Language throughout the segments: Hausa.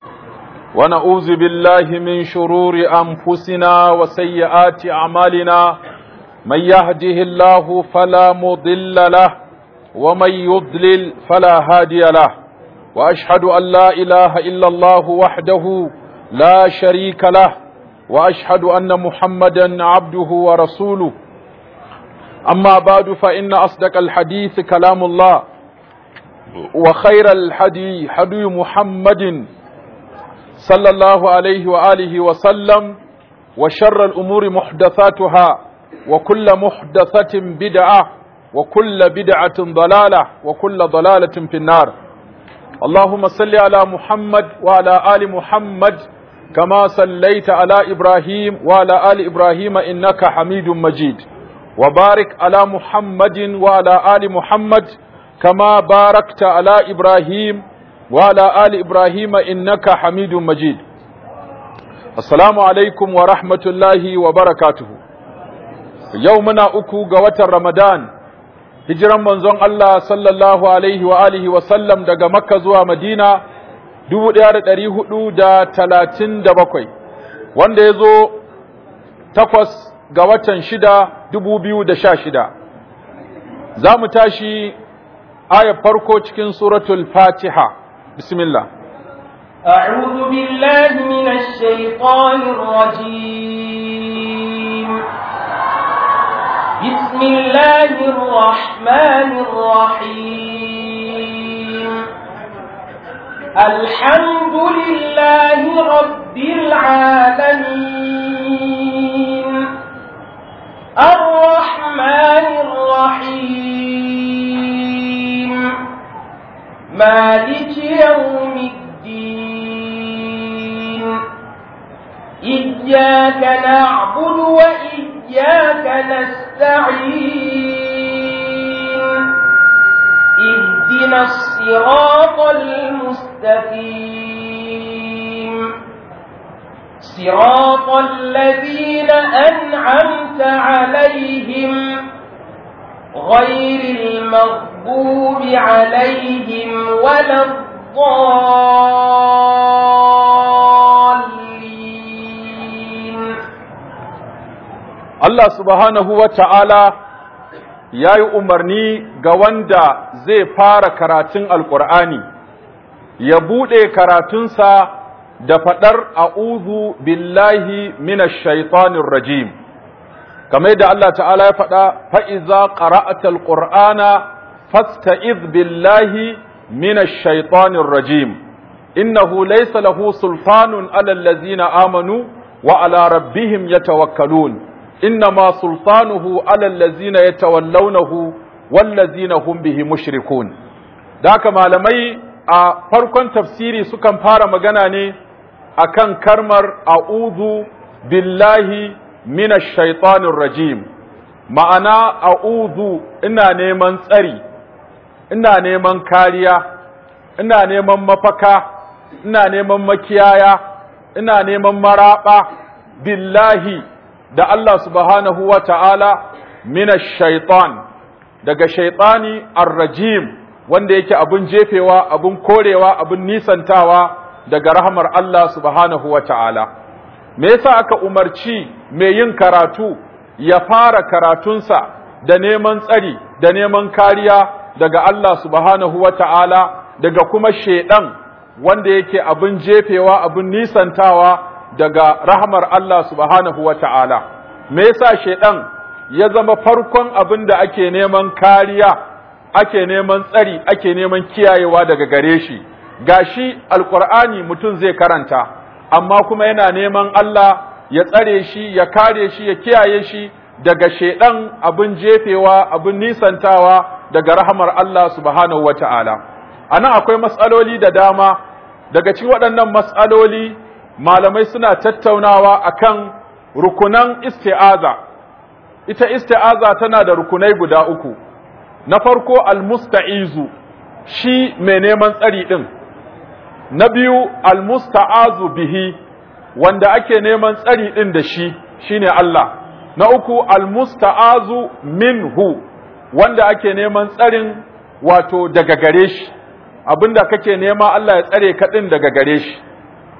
ونعوذ بالله من شرور أنفسنا وسيئات أعمالنا من يهده الله فلا مضل له ومن يضلل فلا هادي له وأشهد أن لا إله إلا الله وحده لا شريك له وأشهد أن محمدا عبده ورسوله أما بعد فإن أصدق الحديث كلام الله وخير الحدي حدي محمد صلى الله عليه وآله وسلم وشر الأمور محدثاتها وكل محدثة بدعة وكل بدعة ضلالة وكل ضلالة في النار اللهم صل على محمد وعلى آل محمد كما صليت على إبراهيم وعلى آل إبراهيم إنك حميد مجيد وبارك على محمد وعلى آل محمد كما باركت على إبراهيم وعلى آل إبراهيم إنك حميد مجيد السلام عليكم ورحمة الله وبركاته يومنا أكو قوة رمضان hijiran manzon Allah sallallahu alaihi wa alihi wa sallam daga Makka zuwa Madina 1437 wanda ya zo takwas ga watan shida 2016 za mu tashi ayar farko cikin suratul Fatiha bismillah أعوذ بالله من الشيطان الرجيم بسم الله الرحمن الرحيم الحمد لله رب العالمين الرحمن الرحيم مالك يوم الدين إياك نعبد وإياك نستعين اهدنا الصراط المستقيم صراط الذين أنعمت عليهم غير المغضوب عليهم ولا الضالين Allah subhanahu wa ta'ala ya yi umarni ga wanda zai fara karatun Alƙur'ani, ya buɗe karatunsa da faɗar a'udhu billahi minash shaitanir rajim. Kamar da Allah ta'ala ya faɗa, fa'iza ƙara'atal ƙur'ana fasta'iz billahi minash shaitanir rajim. Innahu laysa lahu sulfanun alal lazina amanu wa ala rabbihim yatawakkalun. إنما سلطانه على الذين يتولونه والذين هم به مشركون ذاك malamai a farkon tafsiri sukan fara magana ne akan karmar a'udhu billahi minash shaitanir rajim ma'ana a'udhu ina neman tsari ina neman kariya ina neman mafaka ina neman makiyaya ina neman maraba billahi da Allah subhanahu wa ta'ala mina shaitan daga shaitani arrajim wanda yake abin jefewa abin korewa abin nisantawa daga rahamar Allah subhanahu wa ta'ala. Me yasa aka umarci mai yin karatu ya fara karatunsa da neman tsari da neman kariya daga Allah subhanahu wa ta'ala daga kuma shaiɗan wanda yake abin jefewa abin nisantawa daga rahmar Allah subhanahu wa ta'ala. Me yasa shaiɗan ya zama farkon abin da ake neman kariya, ake neman tsari, ake neman kiyayewa daga gare shi, gashi alƙur'ani mutum zai karanta, amma kuma yana neman Allah ya tsare shi, ya kare shi, ya kiyaye shi daga shaiɗan abin jefewa, abin nisantawa daga rahmar Allah subhanahu wa ta'ala. A nan akwai matsaloli da dama, daga cikin waɗannan matsaloli malamai suna tattaunawa akan rukunan isti'aza ita isti'aza tana da rukunai guda uku na farko almusta'izu shi mai neman tsari din na biyu almusta'azu bihi wanda ake neman tsari din da shi shine Allah na uku almusta'azu minhu wanda ake neman tsarin wato daga gare shi abinda kake nema Allah ya tsare ka din daga gare shi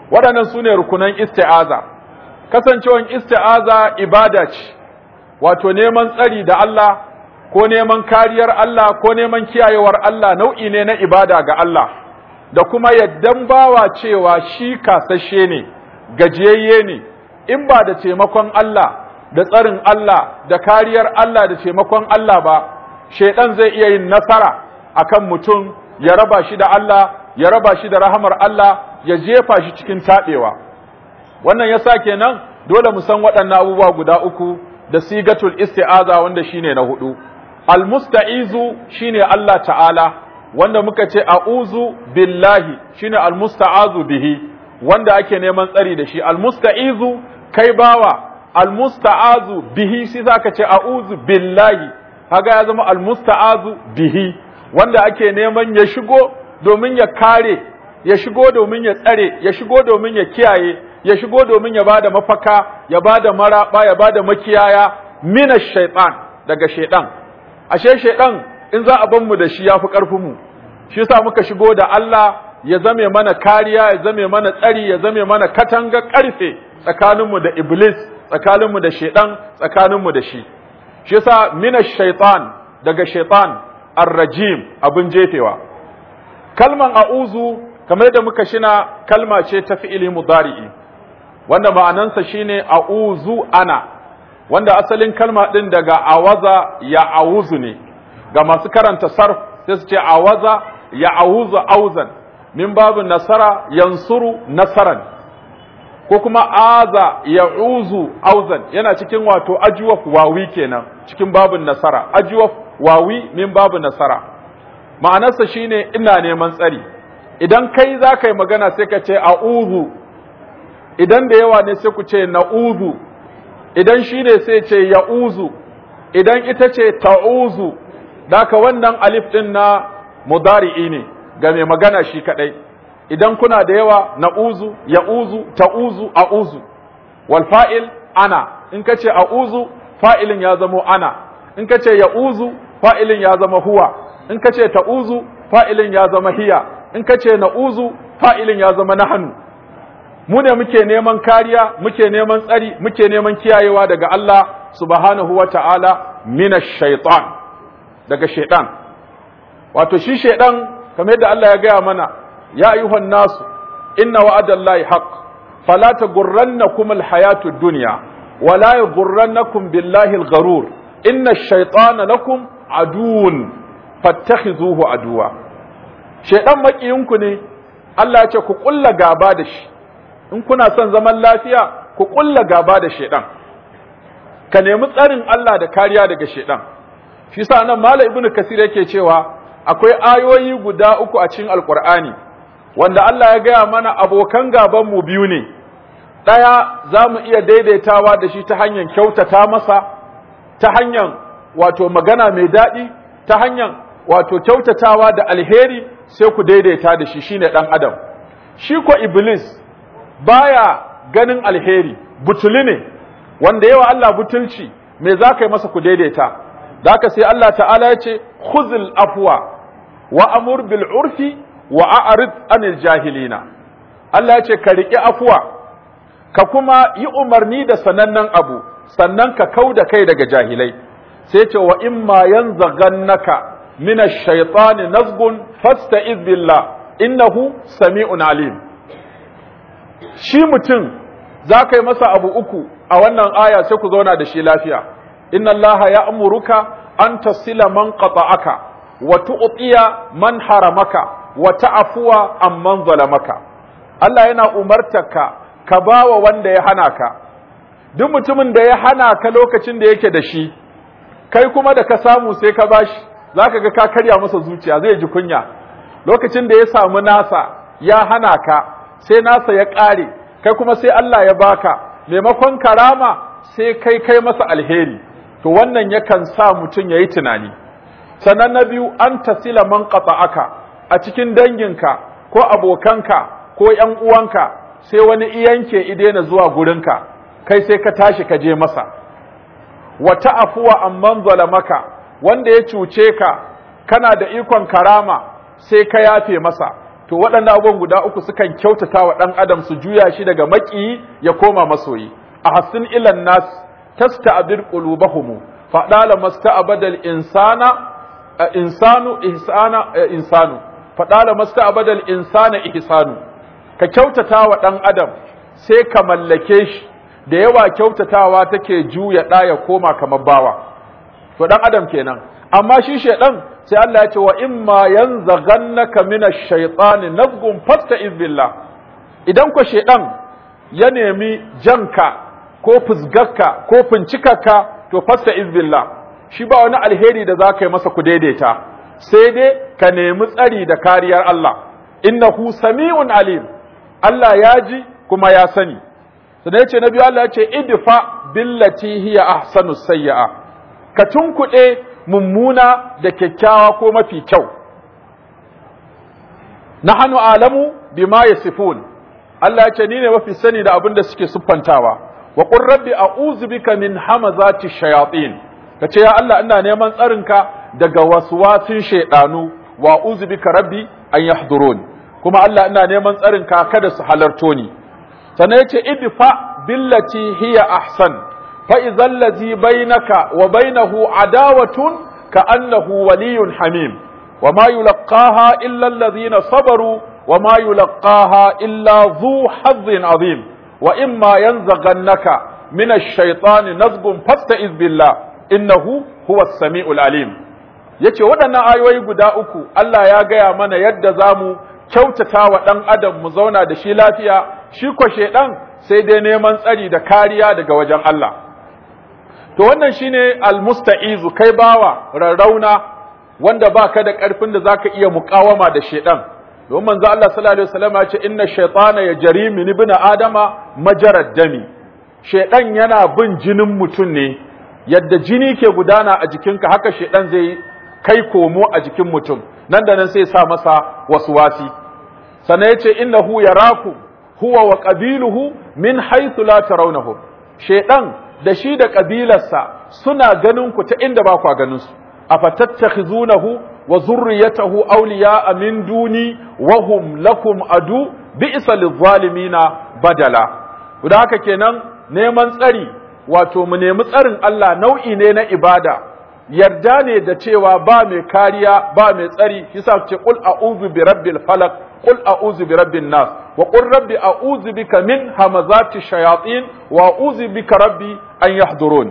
waɗannan su ne rukunan isti'aza kasancewan isti'aza ibada ce wato neman tsari da Allah ko neman kariyar Allah ko neman kiyayewar Allah nau'i ne na ibada ga Allah da kuma yaddan bawa cewa shi kasashe ne gajiyayye ne in ba da taimakon Allah da tsarin Allah da kariyar Allah da taimakon Allah ba shaidan zai iya yin nasara akan mutum ya raba shi da Allah ya raba shi da rahamar Allah ya jefa shi cikin taɓewa wannan yasa kenan dole mu san waɗannan abubuwa guda uku da sigatul isti'aza wanda shine na hudu almusta'izu shine Allah ta'ala wanda muka ce a'uzu billahi shine almusta'azu bihi wanda ake neman tsari da shi almusta'izu kai bawa almusta'azu bihi shi zaka ce a'uzu billahi kaga ya zama almusta'azu bihi wanda ake neman ya shigo domin ya kare ya shigo domin ya tsare ya shigo domin ya kiyaye ya shigo domin ya bada mafaka ya bada maraba ya bada makiyaya mina shaitan daga shaitan ashe shaitan in za a ban mu da shi yafi karfin mu shi yasa muka shigo da Allah ya zame mana kariya ya zame mana tsari ya zame mana katanga karfe tsakanin mu da iblis tsakanin mu da shaitan tsakanin mu da shi shi yasa mina shaitan daga shaitan ar-rajim abin jefewa kalman a'uzu kamar da muka shina kalma ce ta fi'ili mudari'i wanda ma'anansa shine a'uzu ana wanda asalin kalma din daga awaza ya auzu ne ga masu karanta sarf sai su ce awaza ya auzu auzan min babu nasara yansuru nasaran ko kuma aza ya uzu auzan yana cikin wato ajuwaf wawi kenan cikin babun nasara ajuwaf wawi min babu nasara ma'anarsa shine ina neman tsari idan kai za ka yi magana sai ka ce a'udhu idan da yawa ne sai ku ce na'udhu idan shi ne sai ce ya'uzu idan ita ce ta'uzu daka wannan alif din na mudari'i ne ga mai magana shi kadai idan kuna da yawa na'uzu ya'uzu ta'uzu a'uzu wal fa'il ana in ka ce a'uzu fa'ilin ya zamo ana in ka ce ya'uzu fa'ilin ya zama huwa in ka ce ta'uzu fa'ilin ya zama hiya in ka ce na'uzu fa'ilin ya zama nahanu mu ne muke neman kariya muke neman tsari muke neman kiyayewa daga Allah subhanahu wa ta'ala mina shaitan daga shaitan wato shi shaitan kamar yadda Allah ya gaya mana ya ayyuhan nasu inna wa'adallahi haqq fala taghurrannakum alhayatu ad-dunya wala yaghurrannakum billahi al-gharur inna ash-shaytana lakum aduwwun fattakhizuhu aduwa shaitan makiyinku ne Allah ya ce ku kulla gaba da shi in kuna son zaman lafiya ku kulla gaba da shaitan ka nemi tsarin Allah da kariya daga shaitan shi sa nan Malam Ibn Kasir yake cewa akwai ayoyi guda uku a cikin Alƙur'ani wanda Allah ya gaya mana abokan gaban mu biyu ne ɗaya za mu iya daidaitawa da shi ta hanyar kyautata masa ta hanyar wato magana mai daɗi ta hanyar wato kyautatawa da alheri sai ku daidaita da shi shine ɗan adam shi ko iblis baya ganin alheri butuli ne wanda yawa Allah butulci me za ka yi masa ku daidaita da haka sai Allah ta'ala ya ce khuzil afwa wa amur bil urfi wa a'rid anil jahilina Allah ya ce ka riƙi afwa ka kuma yi umarni da sanannen abu sannan ka kau da kai daga jahilai sai ce wa imma yanzaghannaka min ash-shaytani nazgun fasta'iz billah innahu sami'un alim shi mutum za ka yi masa abu uku a wannan aya sai ku zauna da shi lafiya inna Allah ya amuruka an tasila man qata'aka wa tu'tiya man haramaka wa ta'fuwa amman zalamaka Allah yana umartarka ka bawa wanda ya hana ka duk mutumin da ya hana ka lokacin da yake da shi kai kuma da ka samu sai ka bashi zaka ga ka karya masa zuciya zai ji kunya lokacin da ya samu nasa ya hana ka sai nasa ya ƙare kai kuma sai Allah ya baka maimakon karama sai kai kai masa alheri to wannan yakan sa mutum ya yi tunani sannan na biyu an tasila man aka a cikin danginka ko abokanka ko ‘yan uwanka sai wani iyanke idena zuwa gurinka kai sai ka tashi ka je masa wata afuwa amman zalamaka wanda ya cuce ka kana da ikon karama sai ka yafe masa to waɗannan abubuwan guda uku sukan kyautata wa ɗan adam su juya shi daga maƙiyi ya koma masoyi a hassin ilan nas tasta'bir qulubahum fa dala masta'badal insana insanu ihsana insanu fa dala masta'badal insana ihsanu ka kyautata wa ɗan adam sai ka mallake shi da yawa kyautatawa take juya ɗa ya koma kamar bawa to ɗan adam kenan amma shi shaidan sai Allah ya ce wa imma yanzaghannaka minash shaitani nazghun fasta'iz billah idan ko shaidan ya nemi janka ko fusgarka ko fincikarka to fasta'iz billah shi ba wani alheri da za ka yi masa ku daidaita sai dai ka nemi tsari da kariyar Allah innahu sami'un alim Allah ya ji kuma ya sani sannan ya ce na biyu Allah ya ce idfa billati hiya ahsanu sayyi'a ka tunkuɗe mummuna da kyakkyawa ko mafi kyau nahnu alamu bima yasifun Allah ya ce ni ne mafi sani da abin da suke siffantawa wa qur rabbi a'udhu bika min hamazati shayatin kace ya Allah ina neman tsarinka daga waswasin shaydanu wa a'udhu bika rabbi an yahdurun kuma Allah ina neman tsarinka kada su halarto ni sannan yace idfa billati hiya ahsan fa idhal ladhi bainaka wa bainahu adawatun ka'annahu waliyyun hamim وما يلقاها إلا الذين صبروا وما يلقاها إلا ذو حظ عظيم وإما ينزغنك من الشيطان نزغ فاستئذ بالله إنه هو السميع العليم yace waɗannan ayoyi guda uku Allah ya gaya mana yadda za mu kyautata wa ɗan adam mu zauna da shi lafiya shi ko shaiɗan sai dai neman tsari da kariya daga wajen Allah to wannan shine almusta'izu kai bawa rarrauna wanda baka da ƙarfin da zaka iya muƙawama da shaiɗan don manzo Allah sallallahu alaihi wasallam ya ce inna shaytana yajri min ibn adama majarad dami shaiɗan yana bin jinin mutum ne yadda jini ke gudana a jikinka haka shaiɗan zai kai komo a jikin mutum nan da nan sai sa masa waswasi sannan yace innahu yaraku huwa wa qabiluhu min haythu la tarawnahum shaiɗan da shi da kabilarsa suna ganin ku ta inda ba ku ganin su afatattakhizunahu wa zurriyatahu awliya'a min duni wa hum lakum adu bi'sa lidh-dhalimina badala da haka kenan neman tsari wato mu nemi tsarin Allah nau'i ne na ibada yarda ne da cewa ba mai kariya ba mai tsari yasa ce qul a'udhu bi rabbil falaq qul a'udhu bi rabbin nas wa qul rabbi a'udhu bika min hamazati shayatin wa a'udhu bika rabbi an yahdurun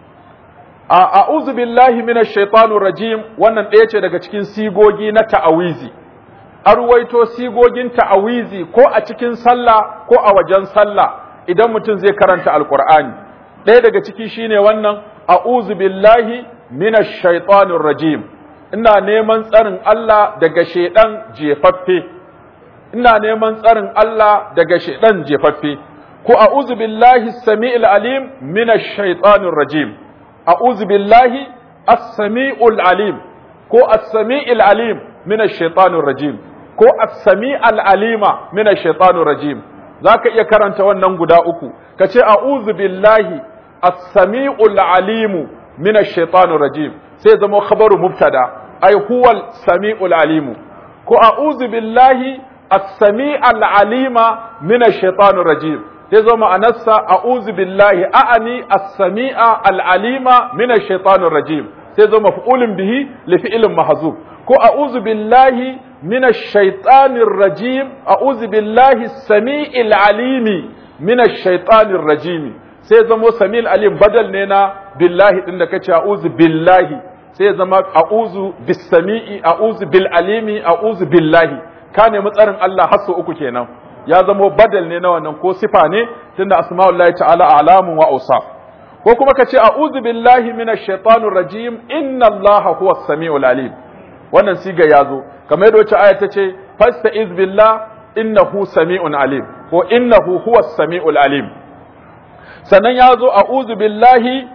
a'udhu billahi minash shaitanir rajim wannan ɗaya ce daga cikin sigogi na ta'awizi arwaito sigogin ta'awizi ko a cikin sallah ko a wajen sallah idan mutum zai karanta alqur'ani ɗaya daga ciki shine wannan a'udhu billahi minash shaitanir rajim ina neman tsarin Allah daga shedan jefaffe ina neman tsarin Allah daga shedan jefaffe ko a'udhu billahi samiil alim minash shaitanir rajim a'udhu billahi as-sami'ul alim ko as-sami'il alim min ash-shaytanir rajim ko as-sami'al alima min ash-shaytanir rajim zaka iya karanta wannan guda uku kace a'udhu billahi as-sami'ul alim min ash-shaytanir rajim sai zama khabaru mubtada ay huwa as-sami'ul alim ko a'udhu billahi as-sami'al alima min ash-shaytanir rajim sai zo ma'anarsa a'udhu billahi a'ani as-sami'a al-alima min ash-shaytanir rajim sai zo maf'ulun bihi li fi'lin mahzuf ko a'udhu billahi min ash-shaytanir rajim a'udhu billahi as-sami'il alimi min ash-shaytanir rajim sai zamo sami'il alim badal ne na billahi din da kace a'udhu billahi sai zama a'udhu bis-sami'i a'udhu bil alimi a'udhu billahi ka nemi tsarin Allah har uku kenan ya zamo badal ne na wannan ko sifa ne tunda asma'ullahi ta'ala alamun wa awsaf ko kuma ka ce a'udhu billahi minash shaitanir rajim inna allaha huwas samiul alim wannan siga yazo kamar yadda wacce aya ta ce fasta'iz billah innahu sami'un alim ko innahu huwas samiul alim sannan yazo a'udhu billahi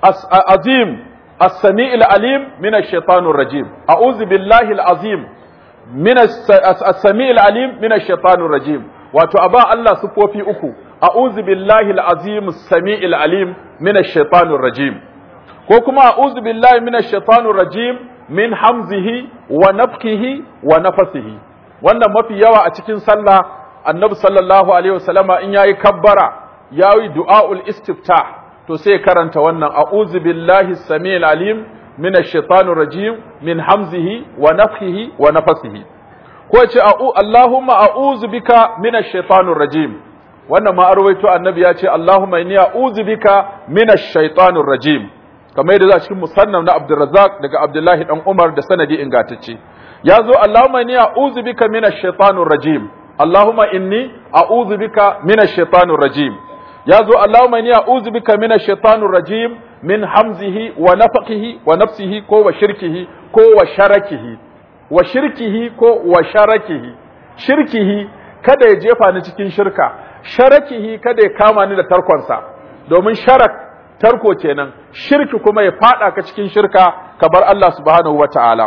azim as-sami'ul alim minash shaitanir rajim a'udhu billahi al-azim min as-sami'ul alim minash shaitanir rajim wato a ba Allah sufofi uku a'udhu billahi al-azim as-sami'il alim min ash-shaytanir rajim ko kuma a'udhu billahi min ash-shaytanir rajim min hamzihi wa nafthihi wa nafasihi wannan mafi yawa a cikin sallah annabi sallallahu alaihi wasallama in yayi kabbara yayi du'aul istiftah to sai karanta wannan a'udhu billahi samil alim minash shaitanir rajim min hamzihi wa nafthihi wa nafasihi ko ce Allahumma a'udhu bika minash shaitanir rajim wannan ma arwaito annabi ya ce Allahumma inni a'udhu bika minash shaitanir rajim kamar yadda za cikin musannaf na Abdurrazzaq daga Abdullahi dan Umar da sanadi ingantacce ya zo Allahumma inni a'udhu bika minash shaitanir rajim Allahumma inni a'udhu bika minash shaitanir rajim ya zo Allahumma inni a'udhu bika minash shaitanir rajim min hamzihi wa nafaqihi wa nafsihi ko wa shirkihi ko wa sharakihi wa shirkihi ko wa sharakihi shirkihi kada ya jefa ni cikin shirka sharakihi kada ya kama ni da tarkonsa domin sharak tarko kenan shirki kuma ya fada ka cikin shirka ka bar Allah subhanahu wataala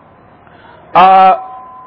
a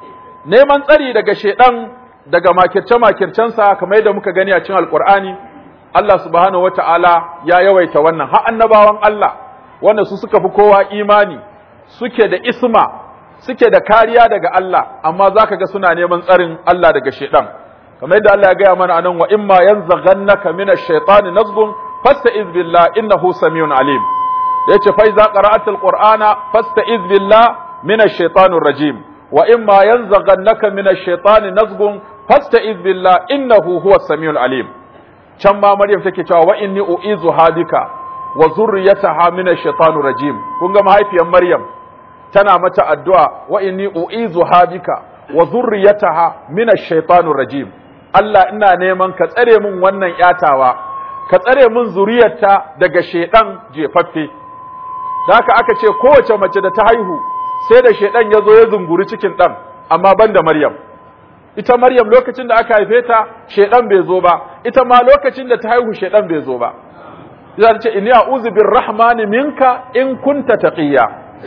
neman tsari daga shedan daga makirce makircensa kamar yadda muka gani a cikin alqur'ani Allah subhanahu wataala ya yawaita wannan har annabawan Allah wanda su suka fi kowa imani suke da isma suke da kariya daga Allah amma zaka ga suna neman tsarin Allah daga shedan kamar yadda Allah ya gaya mana anan wa imma yanzaghannaka minash shaitani nazghun fasta'iz billah innahu samiyun alim yace fa iza qara'atal qur'ana fasta'iz billah minash shaitanir rajim wa imma yanzaghannaka minash shaitani nazghun fasta'iz billah innahu huwas samiyul alim can ma Maryam take cewa wa inni u'izu hadika wa zurriyataha minash shaitanir rajim kun ga mahaifiyar Maryam tana mata addu'a wa inni u'izu hadika wa zurriyataha minash shaitanir rajim Allah ina neman ka tsare min wannan yatawa ka tsare min zuriyarta daga shedan jefaffe da haka aka ce kowace mace da ta haihu sai da shedan ya zo ya zunguri cikin dan amma ban da Maryam ita Maryam lokacin da aka haife ta shedan bai zo ba ita ma lokacin da ta haihu shedan bai zo ba za ta ce inni a'udhu birrahmani minka in kunta taqiya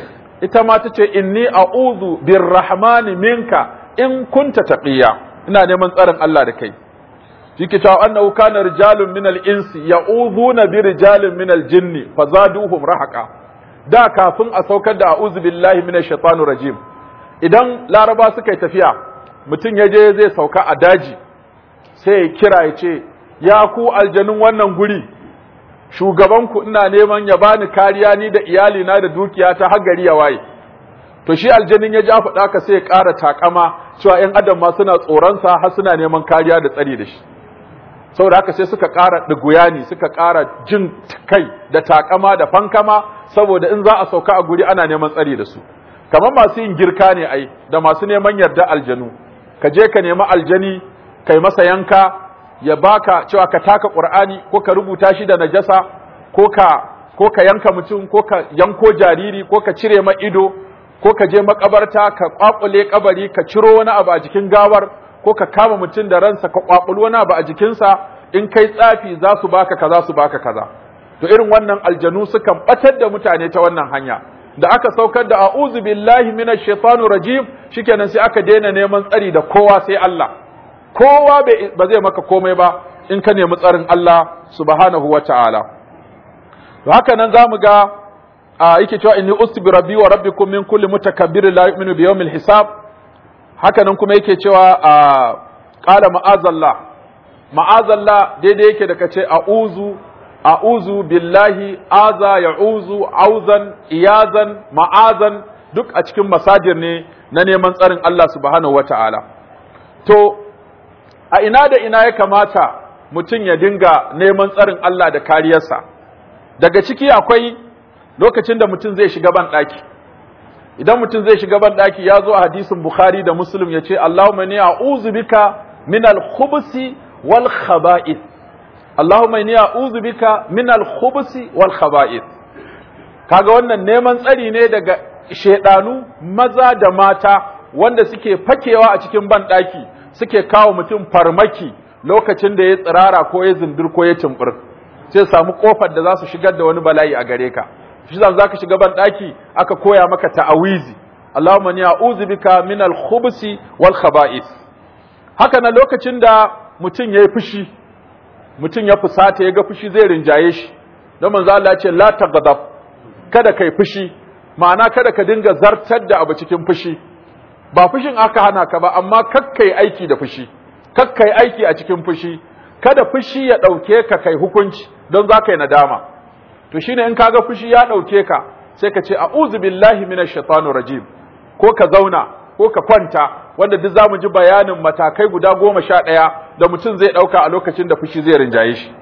ita ma ta ce inni a'udhu birrahmani minka in kunta taqiya ina neman tsarin Allah da kai shike cewa annahu kana rijalun min al-insi ya'udhuna bi rijalin min al-jinni fazaduhum rahaqa da kafin a saukar da a'udhu billahi minash shaitanir rajim idan laraba suka yi tafiya mutum ya je zai sauka a daji sai ya kira ya ce ya ku aljanun wannan guri shugabanku ina neman ya bani kariya ni da iyalina da dukiyata har gari ya waye to shi aljanin ya ja faɗa ka sai ya ƙara takama cewa ‘yan adam ma suna tsoronsa har suna neman kariya da tsari da shi saboda haka sai suka ƙara ɗiguyani suka ƙara jin kai da takama da fankama saboda in za a sauka a guri ana neman tsari da su kamar masu yin girka ne ai da masu neman yarda aljanu ka je ka nemi aljani kai masa yanka ya baka cewa ka taka qur'ani ko ka rubuta shi da najasa ko ka ko ka yanka mutum ko ka yanko jariri ko ka cire ma ido ko ka je makabarta ka kwakule kabari ka ciro wani abu a jikin gawar ko ka kama mutum da ransa ka kwakulu wani abu a jikinsa in kai tsafi za su baka kaza su baka kaza to irin wannan aljanu sukan batar da mutane ta wannan hanya da aka saukar da a'udhu billahi minash shaitanir rajim shikenan sai aka daina neman tsari da kowa sai Allah kowa ba zai maka komai ba in ka nemi tsarin Allah subhanahu wata'ala to haka nan zamu ga a yake cewa inni usbi rabbi wa rabbikum min kulli mutakabbir la yu'minu bi yawmil hisab haka nan kuma yake cewa a qala ma'azallah ma'azallah daidai yake da kace a'uzu a'uzu billahi aza ya'uzu auzan iyazan ma'azan duk a cikin masajir ne na neman tsarin Allah subhanahu wata'ala to a ina da ina ya kamata mutum ya dinga neman tsarin Allah da kariyarsa daga ciki akwai lokacin da mutum zai shiga ban ɗaki idan mutum zai shiga ban ɗaki ya zo a hadisin bukhari da muslim ya ce allahumma ni a'udhu bika min al-khubusi wal khaba'ith allahumma ni a'udhu bika min al-khubusi wal khaba'ith kaga wannan neman tsari ne daga shedanu maza da mata wanda suke fakewa a cikin ban ɗaki suke kawo mutum farmaki lokacin da ya tsirara ko ya zindir ko ya tumbur sai samu kofar da za su shigar da wani bala'i a gare ka shi za ka shiga ban daki aka koya maka ta'awizi Allahumma ni a'udhu bika min al-khubusi wal khaba'is haka na lokacin da mutum yayi fushi mutum ya fusata ya ga fushi zai rinjaye shi don manzo Allah ya ce la taghdab kada kai fushi ma'ana kada ka dinga zartar da abu cikin fushi ba fushin aka hana ka ba amma kakkai aiki da fushi kakkai aiki a cikin fushi kada fushi ya ɗauke ka kai hukunci don za ka yi nadama to shine in kaga fushi ya ɗauke ka sai ka ce a'udhu billahi minash shaitanir rajim ko ka zauna ko ka kwanta wanda duk zamu ji bayanin matakai guda goma sha ɗaya da mutum zai ɗauka a lokacin da fushi zai rinjaye shi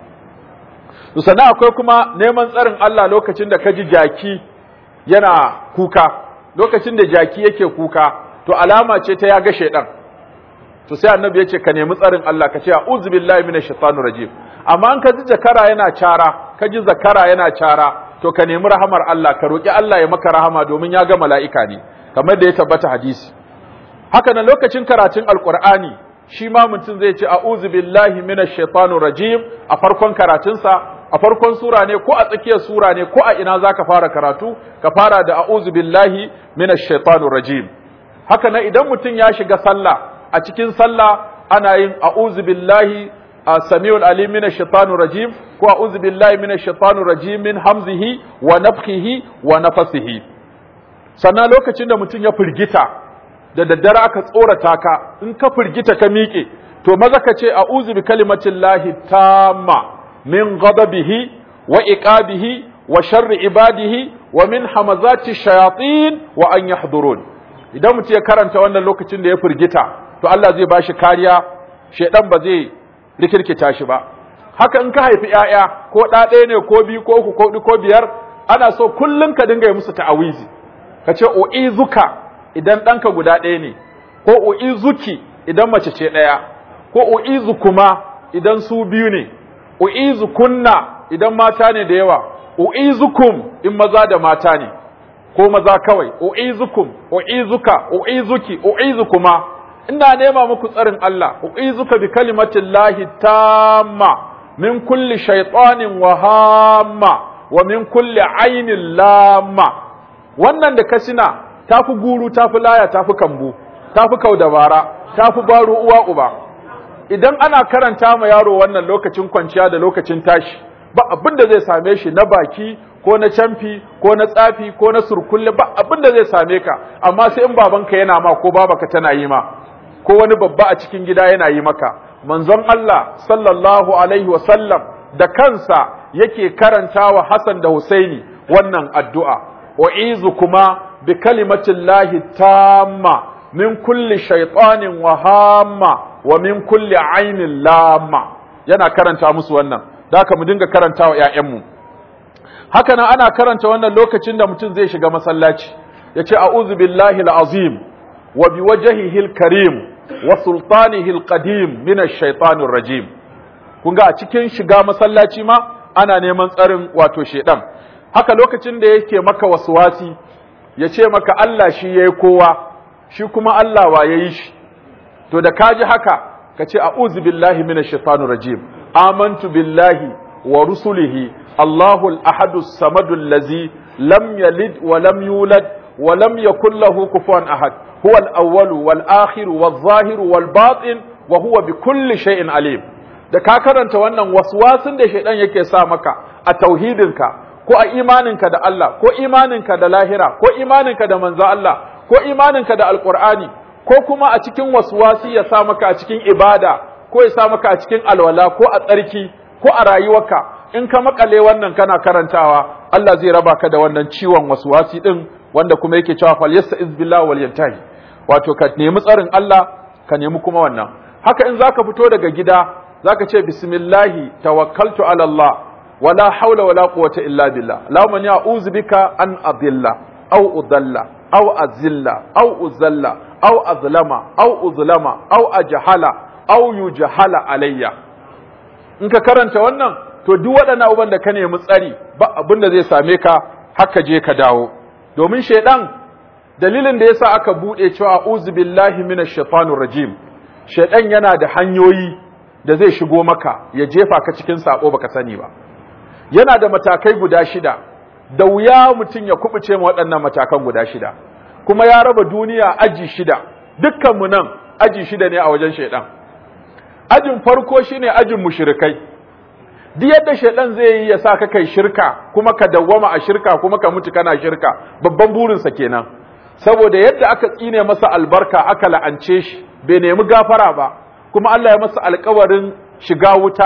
to sannan akwai kuma neman tsarin Allah lokacin da ka ji jaki yana kuka lokacin da jaki yake kuka to alama ce ta ya ga shaidan to sai annabi ya ce ka nemi tsarin Allah ka ce a'udhu billahi minash shaitanir rajim amma an ka ji zakara yana cara ka ji zakara yana cara to ka nemi rahamar Allah ka roki Allah ya maka rahama domin ya ga mala'ika ne kamar da ya tabbata hadisi haka nan lokacin karatun alqur'ani shi ma mutum zai ce a'udhu billahi minash shaitanir rajim a farkon karatunsa a farkon sura ne ko a tsakiyar sura ne ko a ina zaka fara karatu ka fara da a'udhu billahi minash shaitanir rajim haka nan idan mutum ya shiga sallah a cikin sallah ana yin a'udhu billahi samiul alim minash shaitanir rajim ko a'udhu billahi minash shaitanir rajim min hamzihi wa nafthihi wa nafasihi sannan lokacin da mutum ya firgita da daddare aka tsorata ka in ka firgita ka miƙe to maza ka ce a'udhu bi kalimatillahi tamma min ghadabihi wa iqabihi wa sharri ibadihi wa min hamazati shayatin wa an yahdurun idan mutum ya karanta wannan lokacin da ya firgita to Allah zai bashi kariya shedan ba zai rikirkita shi ba haka in ka haifi ƴaƴa ko ɗa ɗaya ne ko biyu ko uku ko huɗu ko biyar ana so kullum ka dinga yi musu ta'awizi ka ce u'izuka idan ɗanka guda ɗaya ne ko u'izuki idan mace ce ɗaya ko u'izukuma idan su biyu ne u'izukunna idan mata ne da yawa u'izukum in maza da mata ne ko maza kawai u'izukum u'izuka u'izuki u'izukuma ina nema muku tsarin Allah u'izuka bi kalimatin lahi tamma min kulli shaytanin wa hamma wa min kulli ainin lamma wannan da kasina tafi guru tafi laya tafi kambu tafi kaudabara tafi baro uwa uba idan ana karanta ma yaro wannan lokacin kwanciya da lokacin tashi ba abin da zai same shi na baki ko na camfi ko na tsafi ko na surkulle ba abin da zai same ka amma sai in babanka yana ma ko babaka tana yi ma ko wani babba a cikin gida yana yi maka manzon Allah sallallahu alaihi wa sallam da kansa yake karanta wa Hassan da Husaini wannan addu'a wa'izu kuma bi kalimatin lahi tamma min kulli shaitanin wa hamma wa min kulli ainin lamma yana karanta musu wannan da haka mu dinga karanta wa ‘ya'yanmu haka nan ana karanta wannan lokacin da mutum zai shiga masallaci ya ce a'udhu billahi azim wa bi wajhihi karim wa sultanihi qadim min ash-shaytanir rajim kun ga a cikin shiga masallaci ma ana neman tsarin wato shedan haka lokacin da yake maka waswasi ya ce maka Allah shi yayi kowa shi kuma Allah wa yayi shi to da kaji haka ka ce a'udhu billahi minash shaitanir rajim amantu billahi wa rusulihi Allahu al-ahadu as-samadu allazi lam yalid wa lam yulad wa lam yakul lahu kufuwan ahad huwa al-awwalu wal akhiru wal zahiru wal batin wa huwa bi kulli shay'in alim da ka karanta wannan waswasin da shaidan yake sa maka a tauhidinka ko a imaninka da Allah ko imaninka da lahira ko imaninka da manzo Allah ko imaninka da alqur'ani ko kuma a cikin waswasi ya sa maka a cikin ibada ko ya sa maka a cikin alwala ko a tsarki ko a rayuwarka in ka makale wannan kana karantawa Allah zai raba ka da wannan ciwon waswasi din wanda kuma yake cewa fal yasta'iz billahi wal yantahi wato ka nemi tsarin Allah ka nemi kuma wannan haka in zaka fito daga gida zaka ce bismillahi tawakkaltu ala Allah wala haula wala quwwata illa billah Allahumma inni a'udhu bika an adilla aw udalla aw azilla aw uzalla aw azlama aw uzlama aw ajhala aw yujhala alayya in ka karanta wannan to duk waɗannan abubuwan da ka nemi tsari ba abin da zai same ka haka je ka dawo domin shaidan dalilin da yasa aka bude cewa a'udhu billahi minash shaitanir rajim shaidan yana da hanyoyi da zai shigo maka ya jefa ka cikin sako baka sani ba yana da matakai guda shida da wuya mutum ya kubuce ma waɗannan matakan guda shida kuma ya raba duniya aji shida dukkanmu nan aji shida ne a wajen shaidan ajin farko shine ajin mushrikai duk yadda shaidan zai yi ya sa ka kai shirka kuma ka dawwama a shirka kuma ka mutu kana shirka babban burinsa kenan saboda yadda aka tsine masa albarka aka la'ance shi bai nemi gafara ba kuma Allah ya masa alkawarin shiga wuta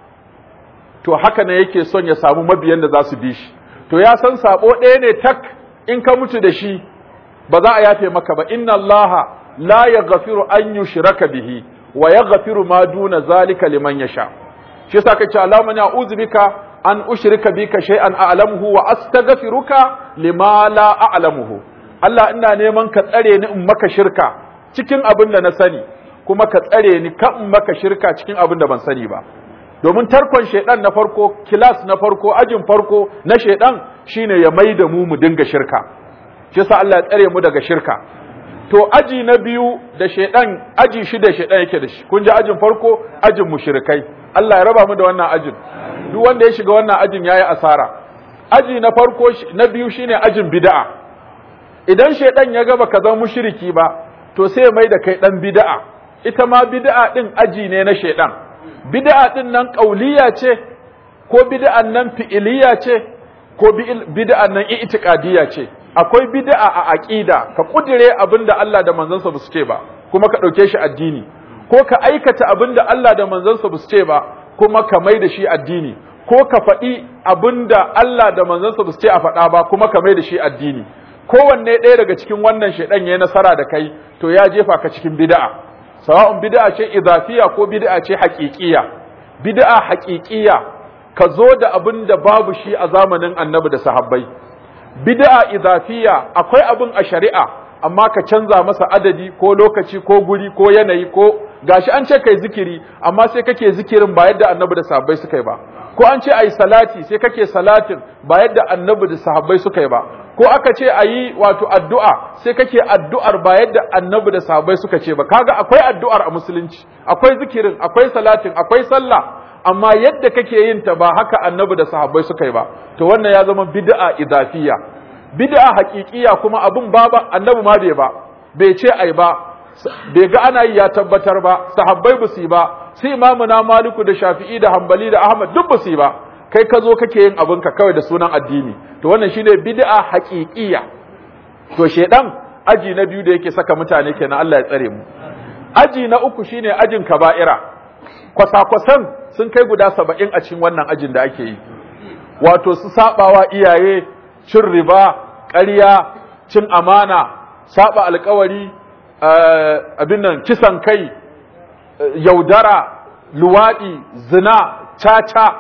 to haka ne yake son ya samu mabiyan da za su bi shi to ya san sabo ɗaya ne tak in ka mutu da shi ba za a yafe maka ba inna allaha la yaghfiru an yushraka bihi wa yaghfiru ma duna zalika liman yasha shi yasa kace Allahumma na a'udhu bika an ushrika bika shay'an a'lamuhu wa astaghfiruka lima la a'lamuhu Allah ina neman ka tsare ni in maka shirka cikin abin da na sani kuma ka tsare ni kan in maka shirka cikin abin da ban sani ba domin tarkon shaidan na farko kilas na farko ajin farko na shaidan shine ya mai da mu mu dinga shirka shi yasa Allah ya tsare mu daga shirka to aji na biyu da shaidan aji shida shaidan yake da shi kun ji ajin farko ajin mushrikai Allah ya raba mu da wannan ajin duk wanda ya shiga wannan ajin yayi asara aji na farko na biyu shine ajin bid'a idan shaidan ya ga baka zama mushriki ba to sai ya mai da kai dan bid'a ita ma bid'a din aji ne na shaidan bid'a din nan ƙauliya ce ko bid'an nan fi'iliya ce ko bid'an nan i'tiqadiyya ce akwai bid'a a aqida ka kudire abinda Allah da manzansa basu ce ba kuma ka dauke shi addini ko ka aikata abinda Allah da manzansa basu ce ba kuma ka mai da shi addini ko ka faɗi abinda Allah da manzansa basu ce a faɗa ba kuma ka mai da shi addini kowanne ɗaya daga cikin wannan shaidan yayi nasara da kai to ya jefa ka cikin bid'a sawa'un bid'a ce idafiya ko bid'a ce haƙiƙiya bid'a haƙiƙiya ka zo da abin da babu shi a zamanin annabi da sahabbai bid'a idafiya akwai abin a shari'a amma ka canza masa adadi ko lokaci ko guri ko yanayi ko gashi an ce kai zikiri amma sai kake zikirin ba yadda annabi da sahabbai suka yi ba ko an ce ayi salati sai kake salatin ba yadda annabi da sahabbai suka yi ba ko aka ce a yi wato addu'a sai kake addu'ar ba yadda annabi da sahabbai suka ce ba kaga akwai addu'ar a musulunci akwai zikirin akwai salatin akwai sallah amma yadda kake yin ta ba haka annabi da sahabbai suka yi ba to wannan ya zama bid'a idafiya bid'a haƙiƙiya kuma abun ba ba annabi ma bai ba bai ce ai ba bai ga ana yi ya tabbatar ba sahabbai ba su yi ba su imamu na maliku da shafi'i da hambali da ahmad duk ba su yi ba kai ka zo kake yin abinka kawai da sunan addini to wannan shine bid'a haqiqiyya to shedan aji na biyu da yake saka mutane kenan Allah ya tsare mu aji na uku shine ajin kaba'ira kwasa-kwasan sun kai guda saba'in a cikin wannan ajin da ake yi wato su sabawa iyaye cin riba ƙarya cin amana saba alkawari abin nan kisan kai yaudara luwaɗi zina caca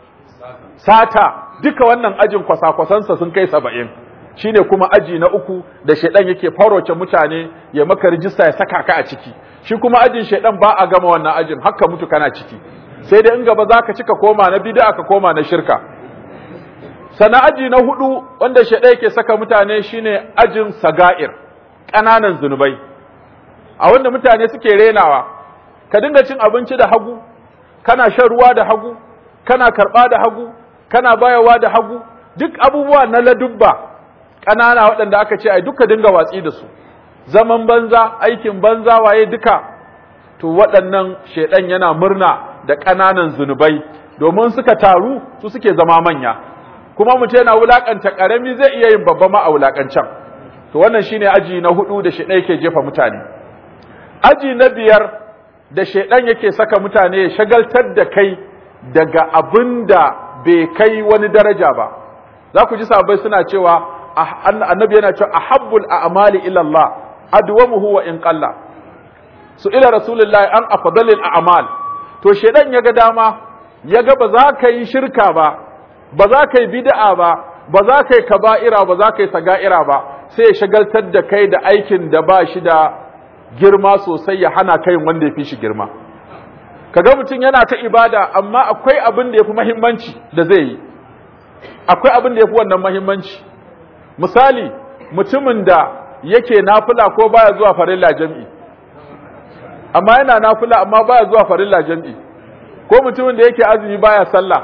sata duka wannan ajin kwasa-kwasansa sun kai saba'in shine kuma aji na uku da shaidan yake faroce mutane ya maka rijista ya saka ka a ciki shi kuma ajin shaidan ba a gama wannan ajin haka mutu kana ciki sai dai in gaba za ka cika koma na bid'a ka koma na shirka sana aji na hudu wanda shaidan yake saka mutane shine ajin saga'ir ƙananan zunubai a wanda mutane suke renawa ka dinga cin abinci da hagu kana shan ruwa da hagu kana karɓa da hagu kana bayawa da hagu duk abubuwa na ladubba ƙanana waɗanda aka ce ai duka dinga watsi da su zaman banza aikin banza waye duka to waɗannan shaidan yana murna da ƙananan zunubai domin suka taru su suke zama manya kuma mutum yana wulakanta ƙarami zai iya yin babba ma a wulakancan to wannan shine aji na hudu da shaidan yake jefa mutane aji na biyar da shaidan yake saka mutane ya shagaltar da kai daga abin da bai kai wani daraja ba za ku ji sabai suna cewa annabi yana cewa ahabbul a'mali ila Allah adwamuhu wa in qalla su ila rasulullahi an afdalil a'mal to shedan yaga dama yaga ba za ka yi shirka ba ba za ka yi bid'a ba ba za ka yi kaba'ira ba za ka yi saga'ira ba sai ya shagaltar da kai da aikin da ba shi da girma sosai ya hana kai wanda ya fi shi girma kaga mutum yana ta ibada amma akwai abin da ya fi mahimmanci da zai yi akwai abin da ya fi wannan mahimmanci misali mutumin da yake nafila ko baya zuwa farilla jam'i amma yana nafila amma baya zuwa farilla jam'i ko mutumin da yake azumi baya sallah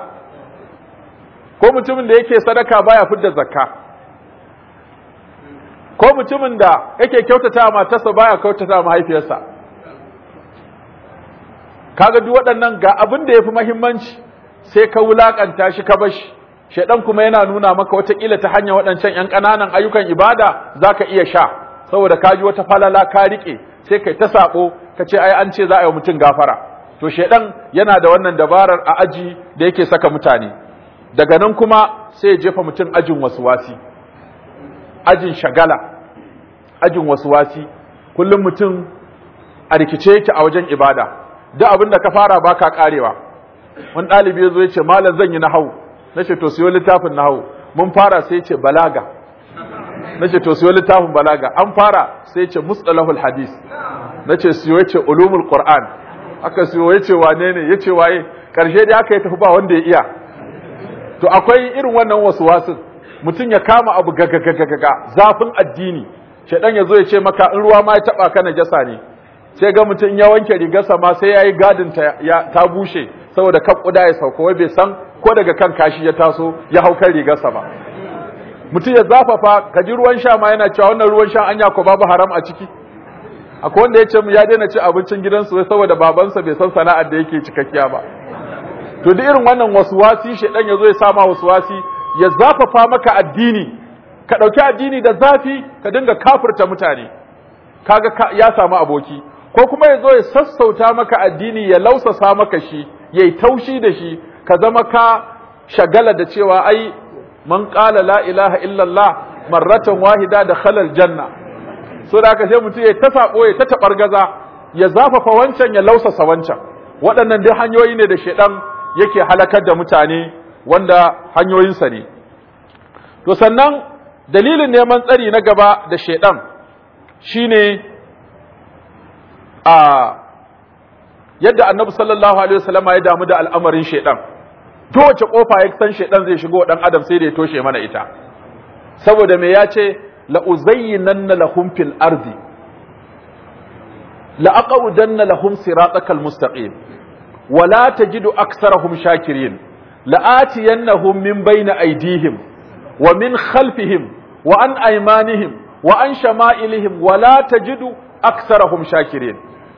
ko mutumin da yake sadaka baya fidda zakka ko mutumin da yake kyautata matarsa baya kyautata mahaifiyarsa kaga duk waɗannan ga abin da yafi muhimmanci sai ka wulakanta shi ka bashi shedan kuma yana nuna maka watakila ta hanyar waɗancan ƴan ƙananan ayyukan ibada zaka iya sha saboda ka ji wata falala ka rike sai kai ta sabo ka ce ai an ce za a yi mutum gafara to shedan yana da wannan dabarar a aji da yake saka mutane daga nan kuma sai ya jefa mutum ajin wasuwasi ajin shagala ajin wasuwasi kullum mutum a rikice yake a wajen ibada duk abin da ka fara baka karewa wani ɗalibi ya zo ya ce malam zan yi nahawu na ce to siyo littafin nahawu mun fara sai ya ce balaga na ce to siyo littafin balaga an fara sai ya ce mustalahul hadis na ce siyo ya ce ulumul qur'an aka siyo ya ce wane ne ya ce waye karshe dai aka yi tafi ba wanda ya iya to akwai irin wannan wasu wasun mutum ya kama abu gagagagaga zafin addini shaidan ya zo ya ce maka in ruwa ma ya taba ka najasa ne sai ga mutum ya wanke rigarsa ma sai yayi gadin ta ta bushe saboda kan kuda ya sauko wai bai san ko daga kan kashi ya taso ya hau kan rigarsa ba mutum ya zafafa ka ji ruwan sha ma yana cewa wannan ruwan sha anya ko babu haram a ciki akwai wanda ya ce mu ya daina ci abincin gidansu wai saboda babansa bai san sana'ar da yake cikakkiya ba to duk irin wannan waswasi shedan yazo ya sama waswasi ya zafafa maka addini ka dauki addini da zafi ka dinga kafirta mutane kaga ya samu aboki ko kuma yazo ya sassauta maka addini ya lausasa maka shi yayi taushi da shi ka zama ka shagala da cewa ai man qala la ilaha illallah marratan wahida da khalal janna so da haka sai mutum ya ta sabo ya ta tabargaza ya zafafa wancan ya lausasa wancan waɗannan dai hanyoyi ne da shedan yake halakar da mutane wanda hanyoyinsa ne to sannan dalilin neman tsari na gaba da shedan shine a yadda annabi sallallahu alaihi wasallama ya damu da al'amarin shedan to wace kofa ya san shedan zai shigo dan adam sai da ya toshe mana ita saboda me ya ce la uzayyinanna lahum fil ardi la aqudanna lahum siratakal mustaqim ولا تجد أكثرهم شاكرين لآتينهم من بين أيديهم ومن خلفهم وعن أيمانهم وعن شمائلهم ولا تجد أكثرهم شاكرين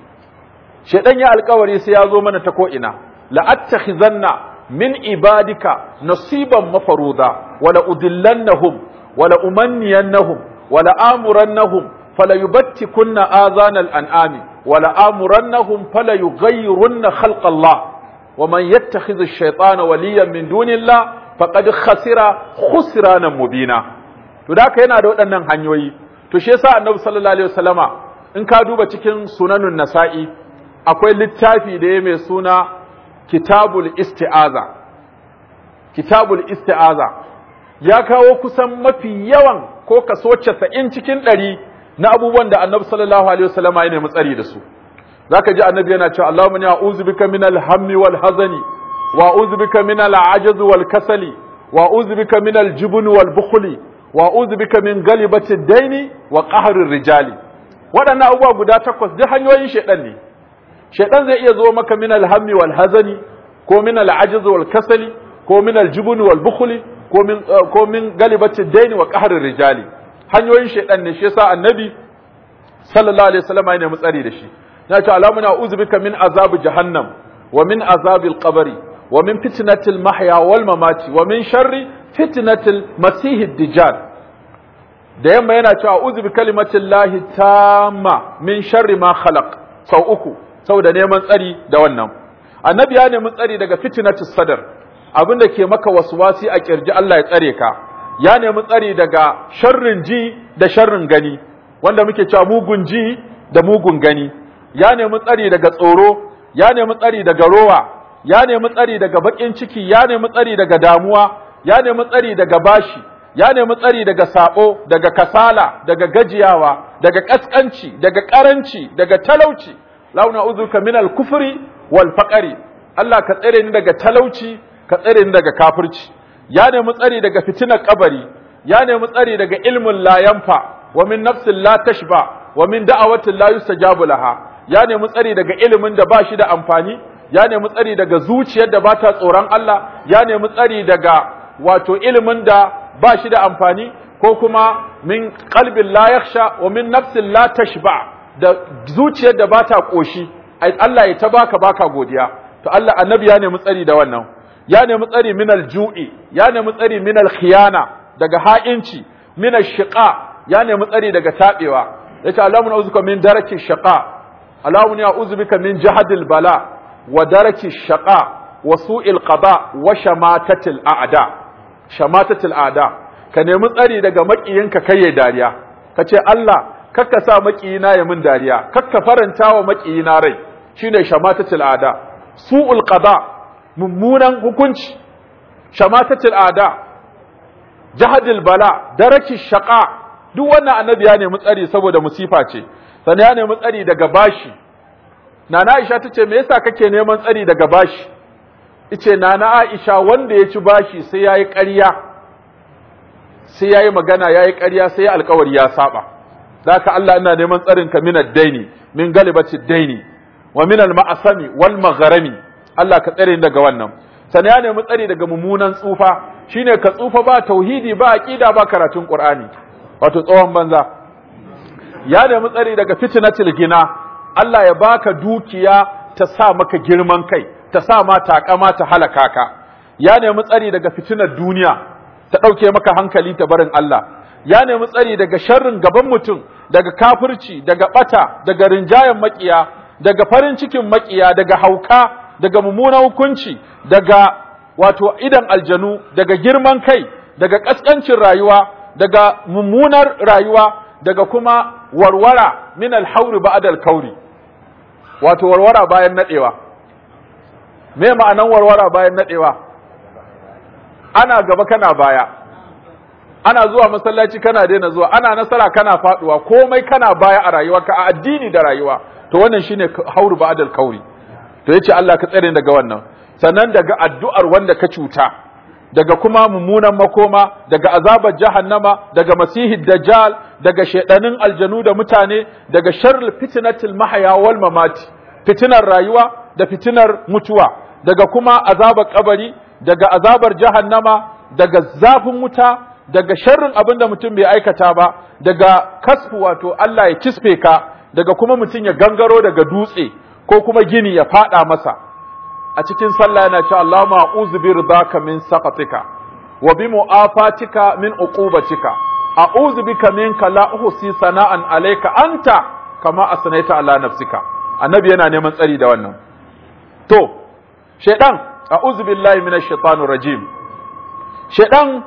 شيطان يا القوري سيازو من تكوئنا لأتخذن من عبادك نصيبا مفروضا ولأذلنهم ولأمنينهم ولآمرنهم فليبتكن آذان الأنعام ولآمرنهم فليغيرن خلق الله ومن يتخذ الشيطان وليا من دون الله فقد خسر خسرانا مبينا to da haka yana da waɗannan hanyoyi to shi yasa annabi sallallahu alaihi wasallama in ka duba cikin sunanun nasa'i akwai littafi da ya mai suna kitabul isti'aza kitabul isti'aza ya kawo kusan mafi yawan ko kaso 90 cikin ɗari na abubuwan da annabi sallallahu alaihi wasallama ya nemi tsari da su zaka ji annabi yana cewa Allahumma inni a'udhu bika min al-hammi wal hazani wa a'udhu bika min al-'ajzi wal kasali wa a'udhu bika min al-jubni wal bukhli wa a'udhu bika min ghalibati ad-daini wa qahri ar-rijali waɗannan abubuwa guda takwas duk hanyoyin shedan ne shedan zai iya zo maka min al-hammi wal hazani ko min al-'ajzi wal kasali ko min al-jubni wal bukhli ko min ko min ghalibati ad-daini wa qahri ar-rijali hanyoyin shaidan ne shi yasa annabi sallallahu alaihi wasallam ya nemi tsari da shi ya ce alamu na uzu bika min azab jahannam wa min azabil qabri wa min fitnatil mahya wal mamati wa min sharri fitnatil masihid dajjal da yamma yana cewa uzu bi kalimatin lahi tamma min sharri ma khalaq sau uku saboda neman tsari da wannan annabi ya nemi tsari daga fitnatis sadar abinda ke maka waswasi a kirji Allah ya tsare ka ya nemi tsari daga sharrin ji da sharrin gani wanda muke cewa mugun ji da mugun gani ya nemi tsari daga tsoro ya nemi tsari daga rowa ya nemi tsari daga bakin ciki ya nemi tsari daga damuwa ya nemi tsari daga bashi ya nemi tsari daga sabo daga kasala daga gajiyawa daga kaskanci daga karanci daga talauci launa uzuka min al-kufri wal faqri Allah ka tsare ni daga talauci ka tsare ni daga kafirci ya nemi tsari daga fitinar kabari ya nemi tsari daga ilmin la yanfa wa min nafsin la tashba wa min da'awatin la yustajabu laha ya nemi tsari daga ilimin da ba shi da amfani ya nemi tsari daga zuciyar da ba ta tsoron Allah ya nemi tsari daga wato ilimin da ba shi da amfani ko kuma min qalbin la yakhsha wa min nafsin la tashba da zuciyar da ba ta koshi Allah ya ta baka baka godiya to Allah annabi ya nemi tsari da wannan ya nemi tsari minal ju'i ya nemi tsari minal khiyana daga ha'inci minal shiqa ya nemi tsari daga tabewa yace Allahumma a'udhu min daraki shaqa Allahumma a'udhu bika min jahadil bala wa daraki shaqa wa su'il qada wa shamatatil a'da shamatatil a'da ka nemi tsari daga makiyinka kai ya dariya kace Allah kakka sa makiyina ya min dariya kakka faranta wa makiyina rai shine shamatatil a'da su'ul qada mummunan hukunci shamatatil a'da jahadil bala daraki shaqa duk wannan annabi ya nemi tsari saboda musifa ce sannan ya nemi tsari daga bashi nana Aisha tace me yasa kake neman tsari daga bashi ice nana Aisha wanda ya ci bashi sai yayi ƙarya sai yayi magana yayi ƙarya sai alƙawari ya saba zaka Allah ina neman tsarin ka min ad-daini min galibati daini wa min al-ma'asami wal magharami Allah ka tsare daga wannan sannan ya nemi tsari daga mummunan tsufa shine ka tsufa ba tauhidi ba aqida ba karatun qur'ani wato tsohon banza ya nemi tsari daga fitnatil gina Allah ya baka dukiya ta sa maka girman kai ta sa ma takama ta halaka ka ya nemi tsari daga fitinar duniya ta ɗauke maka hankali ta barin Allah ya nemi tsari daga sharrin gaban mutum daga kafirci daga bata daga rinjayen makiya daga farin cikin makiya daga hauka daga mummunan hukunci daga wato idan aljanu daga girman kai daga kaskancin rayuwa daga mummunar rayuwa daga kuma warwara min alhauri ba'da alkauri wato warwara bayan nadewa me ma'anan warwara bayan nadewa ana gaba kana baya ana zuwa masallaci kana daina zuwa ana nasara kana faduwa komai kana baya a rayuwarka a addini da rayuwa to wannan shine hauru ba'da alkauri to yace Allah ka tsare daga wannan sannan daga addu'ar wanda ka cuta daga kuma mummunan makoma daga azabar jahannama daga masihid dajjal daga shedanin aljanu da mutane daga sharril fitnatil mahya wal mamati fitinar rayuwa da fitinar mutuwa daga kuma azabar kabari daga azabar jahannama daga zafin wuta daga sharrin abin da mutum bai aikata ba daga kasfu wato Allah ya kisfe ka daga kuma mutum ya gangaro daga dutse ko kuma gini ya fada masa a cikin sallah yana cewa Allahumma a'udhu bi ridaka min saqatika wa bi mu'afatika min uqubatika a'udhu bika minka la uhsi sana'an alayka anta kama asnaita ala nafsika annabi yana neman tsari da wannan to shedan a'udhu billahi minash shaitanir rajim shedan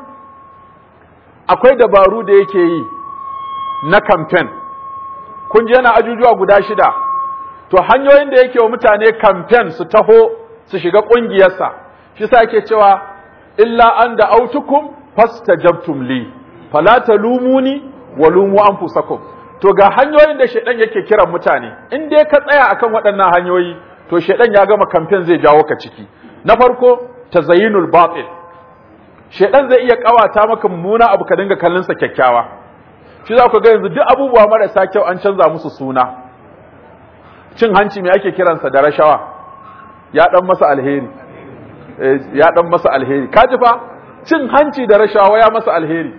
akwai dabaru da yake yi na campaign kun ji yana ajujuwa guda shida to hanyoyin da yake wa mutane campaign su taho su shiga ƙungiyarsa shi sa yake cewa illa an da autukum fastajabtum li fala talumuni wa lumu anfusakum to ga hanyoyin da shedan yake kiran mutane in dai ka tsaya akan waɗannan hanyoyi to shedan ya gama campaign zai jawo ka ciki na farko tazayyinul batil shedan zai iya kawata maka mummuna abu ka dinga kallon sa kyakkyawa shi za ku ga yanzu duk abubuwa marasa kyau an canza musu suna cin hanci me ake kiransa da rashawa ya dan masa alheri ya dan masa alheri kaji fa cin hanci da rashawa ya masa alheri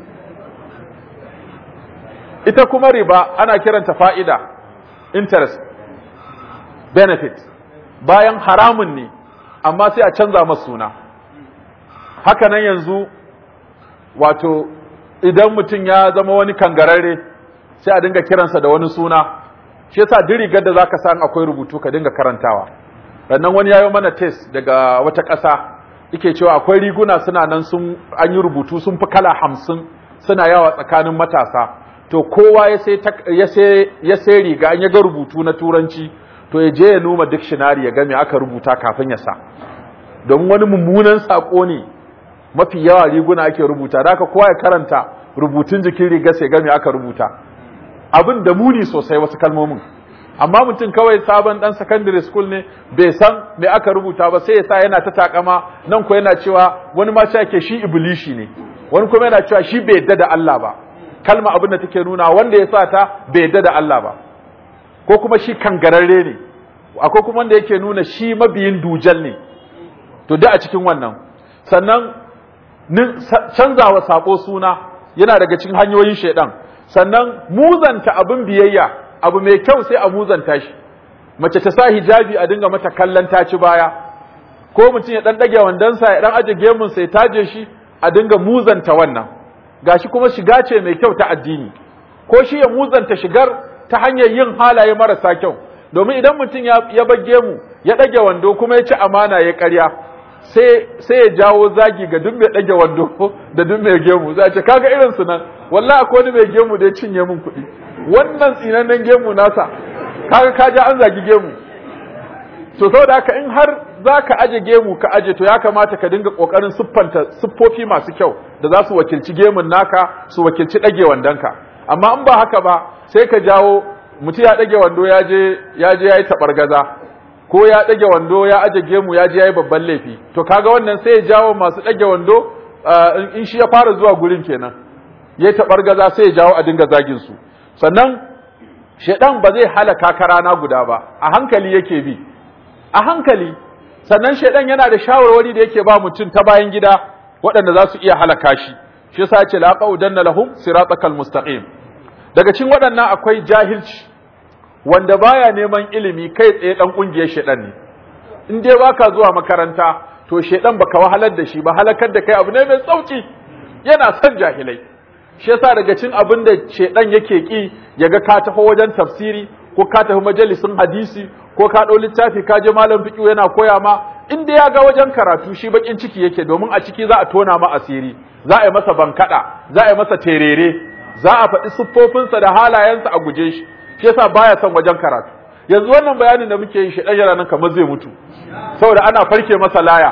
ita kuma riba ana kiranta fa'ida interest benefit bayan haramun ne amma sai a canza masa suna haka nan yanzu wato idan mutum ya zama wani kangararre sai a dinga kiransa da wani suna shi yasa duk rigar da zaka san akwai rubutu ka dinga karantawa sannan wani yayo mana test daga wata ƙasa yake cewa akwai riguna suna nan sun an yi rubutu sun fi kala hamsin suna yawa tsakanin matasa to kowa ya sai ya sai ya sai riga an ya ga rubutu na turanci to ya je ya numa dictionary ya ga me aka rubuta kafin ya sa don wani mummunan sako ne mafi yawa riguna ake rubuta da kowa ya karanta rubutun jikin riga sai ga me aka rubuta abin da muni sosai wasu kalmomin amma mutum kawai sabon dan secondary school ne bai san me aka rubuta ba sai ya sa yana ta takama nan ko yana cewa wani ma yake shi iblishi ne wani kuma yana cewa shi bai yadda da Allah ba kalma abin da take nuna wanda ya sa ta bai yadda da Allah ba ko kuma shi kangararre ne akwai kuma wanda yake nuna shi mabiyin dujal ne to da a cikin wannan sannan canzawa sako suna yana daga cikin hanyoyin shaidan sannan muzanta abin biyayya abu mai kyau sai a muzanta shi mace ta sa hijabi a dinga mata kallon taci baya ko mutum ya dan dage wandansa ya dan aje gemun sai taje shi a dinga muzanta wannan gashi kuma shiga ce mai kyau ta addini ko shi ya muzanta shigar ta hanyar yin halaye marasa kyau domin idan mutum ya bage mu ya ɗage wando kuma ya ci amana ya ƙarya sai ya jawo zagi ga duk mai ɗage wando da duk mai gemu za a ce kaga irin su nan wallahi akwai wani mai gemu da ya cinye min kuɗi wannan tsinannen gemu nasa kaga ka ja an zagi gemu to saboda haka in har za ka aje gemu ka aje to ya kamata ka dinga ƙoƙarin siffanta siffofi masu kyau da za su wakilci gemun naka su wakilci ɗage wandonka amma in ba haka ba sai ka jawo mutum ya ɗage wando ya je ya je ya yi taɓargaza ko ya ɗage wando ya aje gemu ya je ya yi babban laifi to kaga wannan sai ya jawo masu ɗage wando in shi ya fara zuwa gurin kenan ya yi taɓargaza sai ya jawo a dinga zagin su sannan shaidan ba zai halaka ka rana guda ba a hankali yake bi a hankali sannan shaidan yana da shawarwari da yake ba mutum ta bayan gida waɗanda za su iya halaka shi shi yasa ce la qaudanna lahum siratakal mustaqim daga cikin waɗannan akwai jahilci wanda baya neman ilimi kai tsaye dan kungiyar shaidan ne in dai baka zuwa makaranta to shaidan baka wahalar da shi ba halakar da kai abu ne mai sauki yana son jahilai shi yasa daga cikin abin da shaidan yake ki yaga ka taho wajen tafsiri ko ka tafi majalisin hadisi ko ka ɗau littafi ka je malam fiqh yana koya ma in dai ya ga wajen karatu shi bakin ciki yake domin a ciki za a tona ma asiri za a yi masa bankada za a yi masa terere za a faɗi siffofinsa da halayensa a guje shi shi yasa baya son wajen karatu yanzu wannan bayanin da muke yi shi ɗan nan kamar zai mutu saboda ana farke masa laya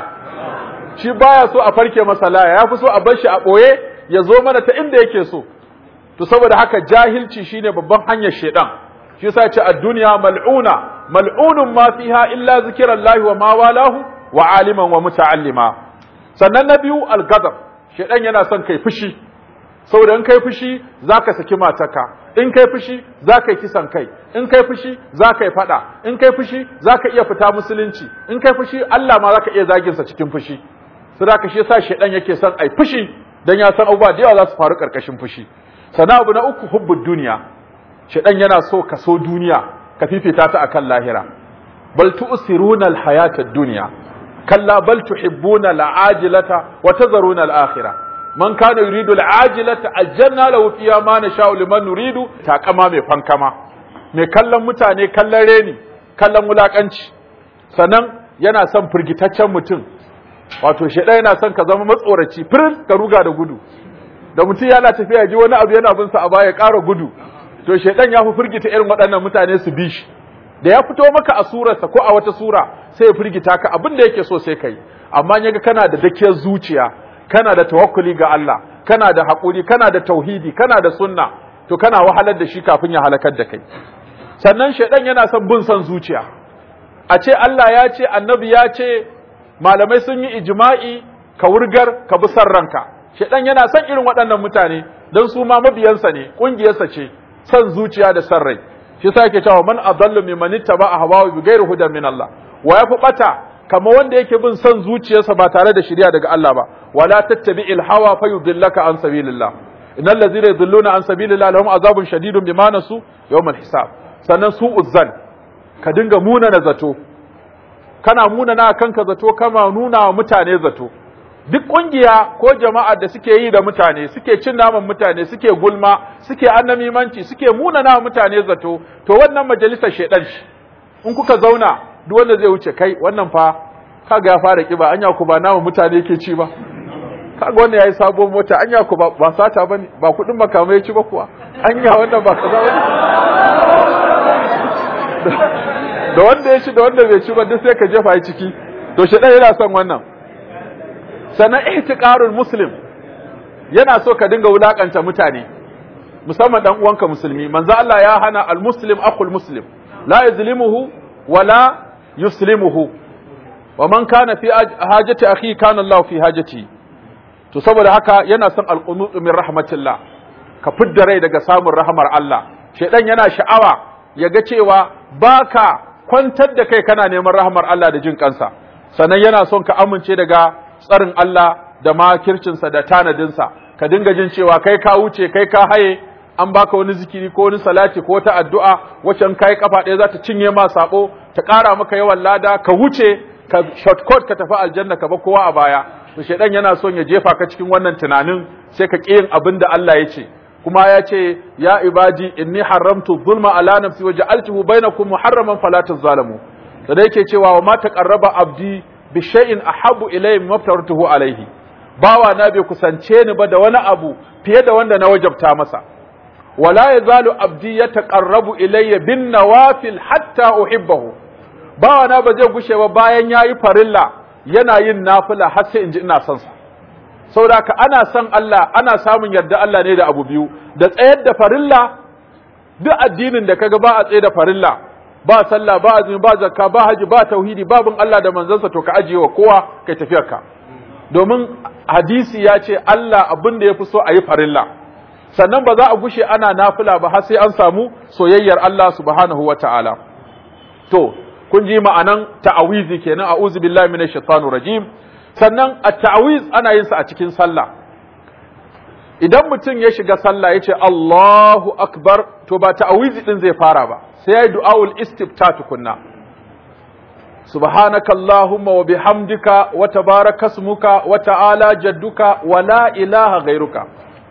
shi baya so a farke masa laya ya fi so a bar shi a ɓoye ya zo mana ta inda yake so to saboda haka jahilci shine babban hanyar shedan shi yasa ce ad-dunya mal'una mal'unun ma fiha illa zikrullahi wa ma walahu wa aliman wa muta'allima sannan na biyu al-ghadab shedan yana son kai fushi saboda in kai fushi zaka saki matarka in kai fushi zaka yi kisan kai in kai fushi zaka yi fada in kai fushi zaka iya fita musulunci in kai fushi Allah ma zaka iya zagin sa cikin fushi saboda shi yasa shedan yake son ai fushi dan ya san abubuwa da yawa za su faru karkashin fushi sana abu na uku hubbud duniya shedan yana so ka so duniya ka fifita ta akan lahira bal tu'siruna al-hayata ad-dunya kalla bal tuhibbuna al-ajilata wa tazaruna al-akhirah man kana yuridu al-ajilata ajjalna lahu fiha ma nasha'u liman nuridu takama mai fankama mai kallon mutane kallon reni kallon wulakanci sannan yana son firgitaccen mutum wato shedan yana son ka zama matsoraci firin ka ruga da gudu da mutum yana tafiya ji wani abu yana bin sa a baya ƙara gudu to shedan ya fi firgita irin waɗannan mutane su bi shi da ya fito maka a surarsa ko a wata sura sai ya firgita ka abin da yake so sai kai amma yaga kana da dakiyar zuciya kana da tawakkuli ga Allah kana da haƙuri kana da tauhidi kana da sunna to kana wahalar da shi kafin ya halakar da kai sannan shedan yana son bin son zuciya a ce Allah ya ce annabi ya ce malamai sun yi ijma'i ka wurgar ka bi san ranka shedan yana son irin waɗannan mutane don su ma mabiyansa ne ƙungiyarsa ce son zuciya da san rai shi sa yake cewa man adallu mimman ittaba ahwahu bi ghairi hudan min Allah wa yafi bata kamar wanda yake bin son zuciyarsa ba tare da shari'a daga Allah ba wala tattabi'il hawa fayudillaka an sabilillah innal ladzina yudilluna an sabilillah lahum azabun shadidun bima nasu yawmal hisab sannan su uzzan ka dinga muna na zato kana muna na kanka zato kama nuna wa mutane zato duk kungiya ko jama'a da suke yi da mutane suke cin naman mutane suke gulma suke annamimanci suke muna na mutane zato to wannan majalisar shedan shi in kuka zauna duk wanda zai wuce kai wannan fa kaga ya fara kiba anya ku ba namu mutane yake ci ba kaga wannan yayi sabon mota anya ku ba ba sata bane ba kudin makamai ya ci ba kuwa anya wannan ba kaza bane da wanda ya ci da wanda bai ci ba duk sai ka jefa shi ciki to shedan yana son wannan sannan ihtiqarul muslim yana so ka dinga wulakanta mutane musamman dan uwanka musulmi manzo Allah ya hana al muslim akhul muslim la yuzlimuhu wala yuslimuhu wa man kana fi hajati akhi kana Allah fi hajati to saboda haka yana son al qunut min rahmatillah ka fidda rai daga samun rahmar Allah shedan yana sha'awa yaga cewa baka kwantar da kai kana neman rahmar Allah da jin kansa sannan yana son ka amince daga tsarin Allah da makircinsa da tanadinsa ka dinga jin cewa kai ka wuce kai ka haye an baka wani zikiri ko wani salati ko wata addu'a wacce kai kafa ɗaya za ta cinye ma sabo ta ƙara maka yawan lada ka wuce ka shortcut ka tafi aljanna ka ba kowa a baya to shedan yana son ya jefa ka cikin wannan tunanin sai ka ƙi yin abin da Allah ya ce kuma ya ce ya ibadi inni haramtu zulma ala nafsi wa ja'altuhu bainakum muharraman fala tazalamu da da yake cewa wa ma taqarraba abdi bi shay'in ahabbu ilayhi mimma aftaratuhu alayhi bawa na bai kusance ni ba da wani abu fiye da wanda na wajabta masa wala yazalu abdi yataqarrabu ilayya bin nawafil hatta uhibbahu bawa na ba zai gushe ba bayan yayi farilla yana yin nafila har sai in ji ina son sa saboda ka ana son Allah ana samun yarda Allah ne da abu biyu da tsayar da farilla duk addinin da kaga ba a tsaye da farilla ba sallah ba azumi ba zakka ba haji ba tauhidi babin Allah da manzansa to ka ajiye wa kowa kai tafiyar ka domin hadisi ya ce Allah abin da ya fi so a yi farilla sannan ba za a gushe ana nafila ba har sai an samu soyayyar Allah subhanahu wa ta'ala to kun ji ma'anan ta'awizi kenan a'udhu billahi minash shaitanir rajim sannan at-ta'awiz ana yin sa a cikin sallah idan mutum ya shiga sallah yace Allahu akbar to ba ta'awizi din zai fara ba sai yayi du'aul istifta tukunna subhanaka allahumma wa bihamdika wa tabaraka ismuka wa ta'ala jadduka wa la ilaha ghairuka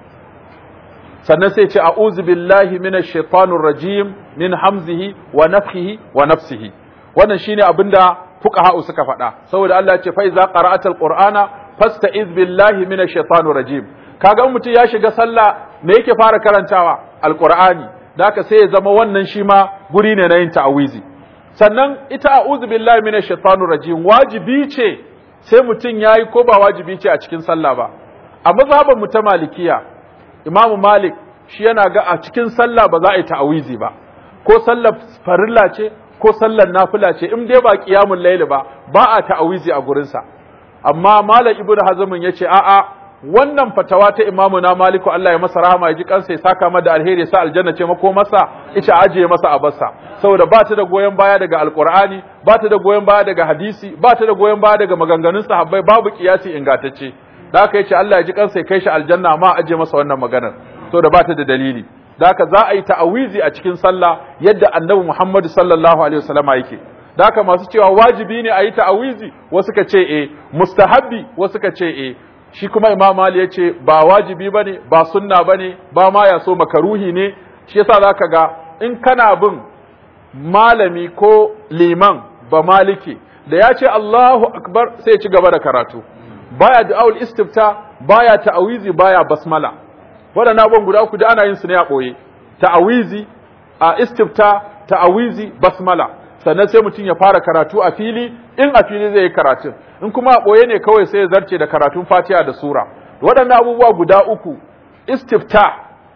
sannan sai ce a'udhu billahi minash shaitanir rajim min hamzihi wa nafthihi wa nafsihi wannan shine abinda fuqaha suka faɗa saboda Allah ya ce fa iza qara'atal qur'ana fasta'iz billahi minash shaitanir rajim kaga in mutum ya shiga sallah me yake fara karantawa alqur'ani haka sai ya zama wannan shi ma guri ne na yin ta'awizi sannan ita a'udhu billahi minash shaitanir rajim wajibi ce sai mutum yayi ko ba wajibi ce a cikin sallah ba a mazhaban mu ta malikiya imamu malik shi yana ga a cikin sallah ba za a yi ta'awizi ba ko sallar farilla ce ko sallar nafila ce in dai ba qiyamul layl ba ba a ta'awizi a gurin sa amma malam ibnu hazm yace a'a wannan fatawa ta imamu na maliku Allah ya masa rahama ya ji kansa ya saka mada alheri ya sa aljanna ce mako masa ita ajiye masa a bassa saboda ba ta da goyon baya daga alqur'ani ba ta da goyon baya daga hadisi ba ta da goyon baya daga maganganun sahabbai babu kiyasi ingantacce da haka yace Allah ya ji kansa ya kai shi aljanna amma ajiye masa wannan maganar saboda ba ta da dalili da haka za a yi ta'awizi a cikin sallah yadda annabi Muhammad sallallahu alaihi wasallama yake da haka masu cewa wajibi ne a yi ta'awizi wasu ka ce eh mustahabbi wasu ka ce eh shi kuma imam mali ya ce ba wajibi ba ne ba sunna ba ne ba ma ya so makaruhi ne shi yasa za ka ga in kana bin malami ko liman ba maliki da ya ce Allahu akbar sai ya ci gaba da karatu baya du'aul istifta baya ta'awizi baya basmala waɗannan abubuwan guda uku da ana yin su ne a ɓoye ta'awizi a istifta ta'awizi basmala sannan sai mutum ya fara karatu a fili in a fili zai yi karatun in kuma a ɓoye ne kawai sai ya zarce da karatun fatiha da sura waɗannan abubuwa guda uku istifta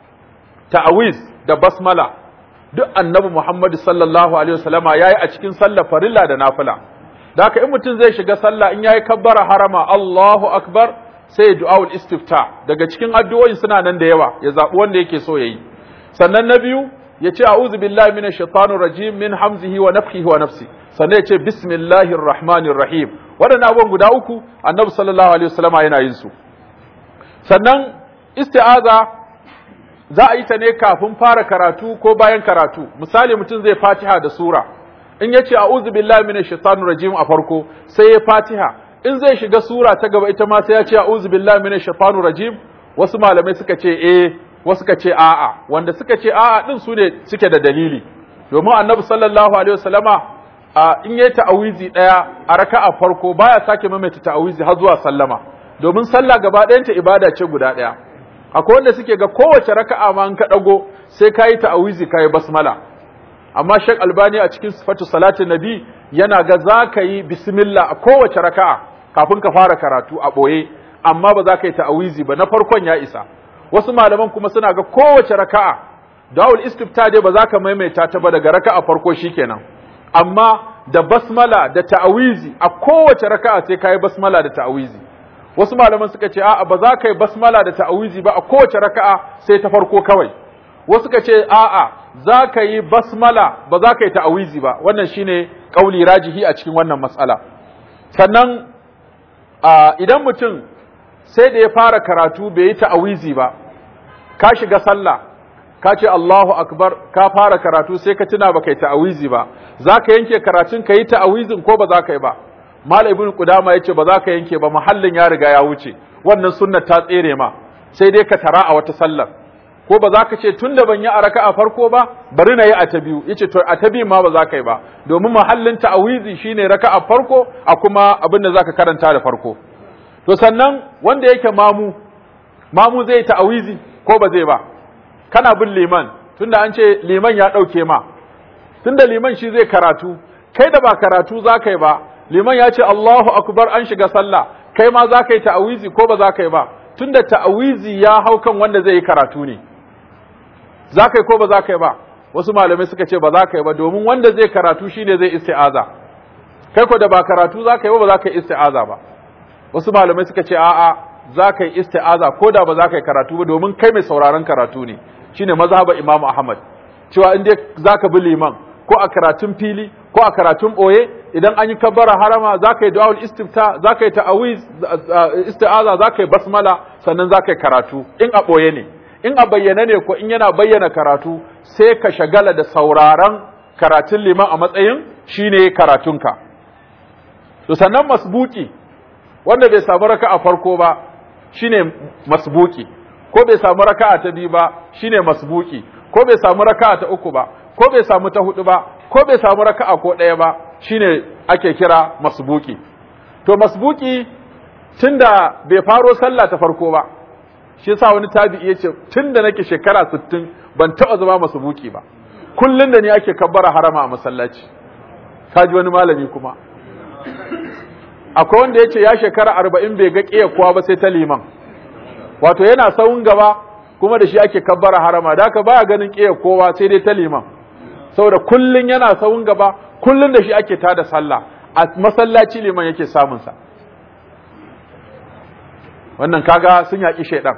ta'awiz da basmala duk annabi muhammadu sallallahu alaihi wasallama yayi a cikin sallar farilla da nafila da haka in mutum zai shiga sallah in yayi kabbara harama Allahu akbar sai ya du'aul istifta daga cikin addu'o'in suna nan da yawa ya zabi wanda yake so yayi sannan na biyu ya ce a'udhu billahi minash shaitanir rajim min hamzihi wa nafthihi wa nafsi sannan ya ce bismillahir rahmanir rahim waɗannan abubuwan guda uku annabi sallallahu alaihi wasallama yana yin su sannan isti'aza za a yi ta ne kafin fara karatu ko bayan karatu misali mutum zai fatiha da sura in ya ce a'udhu billahi minash shaitanir rajim a farko sai ya fatiha in zai shiga sura ta gaba ita ma sai ya ce a'udhu billahi minash shaitanir rajim wasu malamai suka ce eh wasu suka ce a'a wanda suka ce a'a din su ne suke da dalili domin annabi sallallahu alaihi wasallama a in yayi ta'awizi daya a raka'a farko baya sake maimaita ta'awizi har zuwa sallama domin sallah gaba ɗayanta ibada ce guda ɗaya akwai wanda suke ga kowace raka'a ma in ka dago sai kayi ta'awizi kayi basmala amma Sheikh Albani a cikin sifatu salatin nabi yana ga za ka yi bismillah a kowace raka'a kafin ka fara karatu a ɓoye amma ba za ka yi ta'awizi ba na farkon ya isa wasu malaman kuma suna ga kowace raka'a dawul istifta dai ba za ka maimaita ta ba daga raka'a farko shikenan amma da basmala da ta'awizi a kowace raka'a sai kai basmala da ta'awizi wasu malaman suka ce a'a ba za ka yi basmala da ta'awizi ba a kowace raka'a sai ta farko kawai wasu suka ce a'a za ka yi basmala ba za ka yi ta'awizi ba wannan shine kauli rajihi a cikin wannan matsala sannan idan mutum sai da ya fara karatu bai yi ta'awizi ba ka shiga sallah ka ce Allahu akbar ka fara karatu sai ka tuna baka yi ta'awizi ba za ka yanke karatun ka yi ta'awizin ko ba za ka yi ba Malam Ibn Qudama yace ba za ka yanke ba mahallin ya riga ya wuce wannan sunnar ta tsere ma sai dai ka tara a wata sallar ko ba za ka ce tun da ban yi a raka'a farko ba bari na yi a ta biyu yace to a ta biyu ma ba za ka yi ba domin mahallin ta'awizi shine raka'a farko a kuma abin da za ka karanta da farko to sannan wanda yake mamu mamu zai ta'awizi ko ba zai ba kana bin liman tunda an ce liman ya ɗauke ma tunda liman shi zai karatu kai da ba karatu za ka yi ba liman ya ce Allahu akbar an shiga sallah kai ma za ka yi ta'awizi ko ba za ka yi ba tunda ta'awizi ya hau kan wanda zai yi karatu ne za ka yi ko ba za ka yi ba wasu malamai suka ce ba za ka yi ba domin wanda zai karatu shine zai isti'aza kai ko da ba karatu za ka yi ba ba za ka yi isti'aza ba wasu malamai suka ce a'a za ka yi isti'aza ko da ba za ka yi karatu ba domin kai mai sauraron karatu ne shine mazhaba Imam Ahmad cewa in dai za ka bi liman ko a karatun fili ko a karatun ɓoye idan an yi kabbara harama za ka yi du'a'ul istifta za ka yi ta'awiz isti'aza za ka yi basmala sannan za ka yi karatu in a ɓoye ne in a bayyane ne ko in yana bayyana karatu sai ka shagala da sauraron karatun liman a matsayin shine karatunka to sannan masbuki wanda bai samu raka'a farko ba shine masbuki ko bai samu raka'a ta biyu ba shine masbuki ko bai samu raka'a ta uku ba ko bai samu ta hudu ba ko bai samu raka'a ko ɗaya ba shine ake kira masbuki to masbuki tunda bai faro sallah ta farko ba shi yasa wani tabi'i yace tunda nake shekara 60 ban taba zama masbuki ba kullun da ni ake kabbara harama a masallaci kaji wani malami kuma akwai wanda yace ya shekara 40 bai ga kiyaye kowa ba sai ta liman wato yana sawun gaba kuma da shi ake kabbara harama da haka baya ganin kiyaye kowa sai dai ta liman saboda kullun yana sawun gaba kullun da shi ake tada sallah a masallaci liman yake samun sa wannan kaga sun yaki shaidan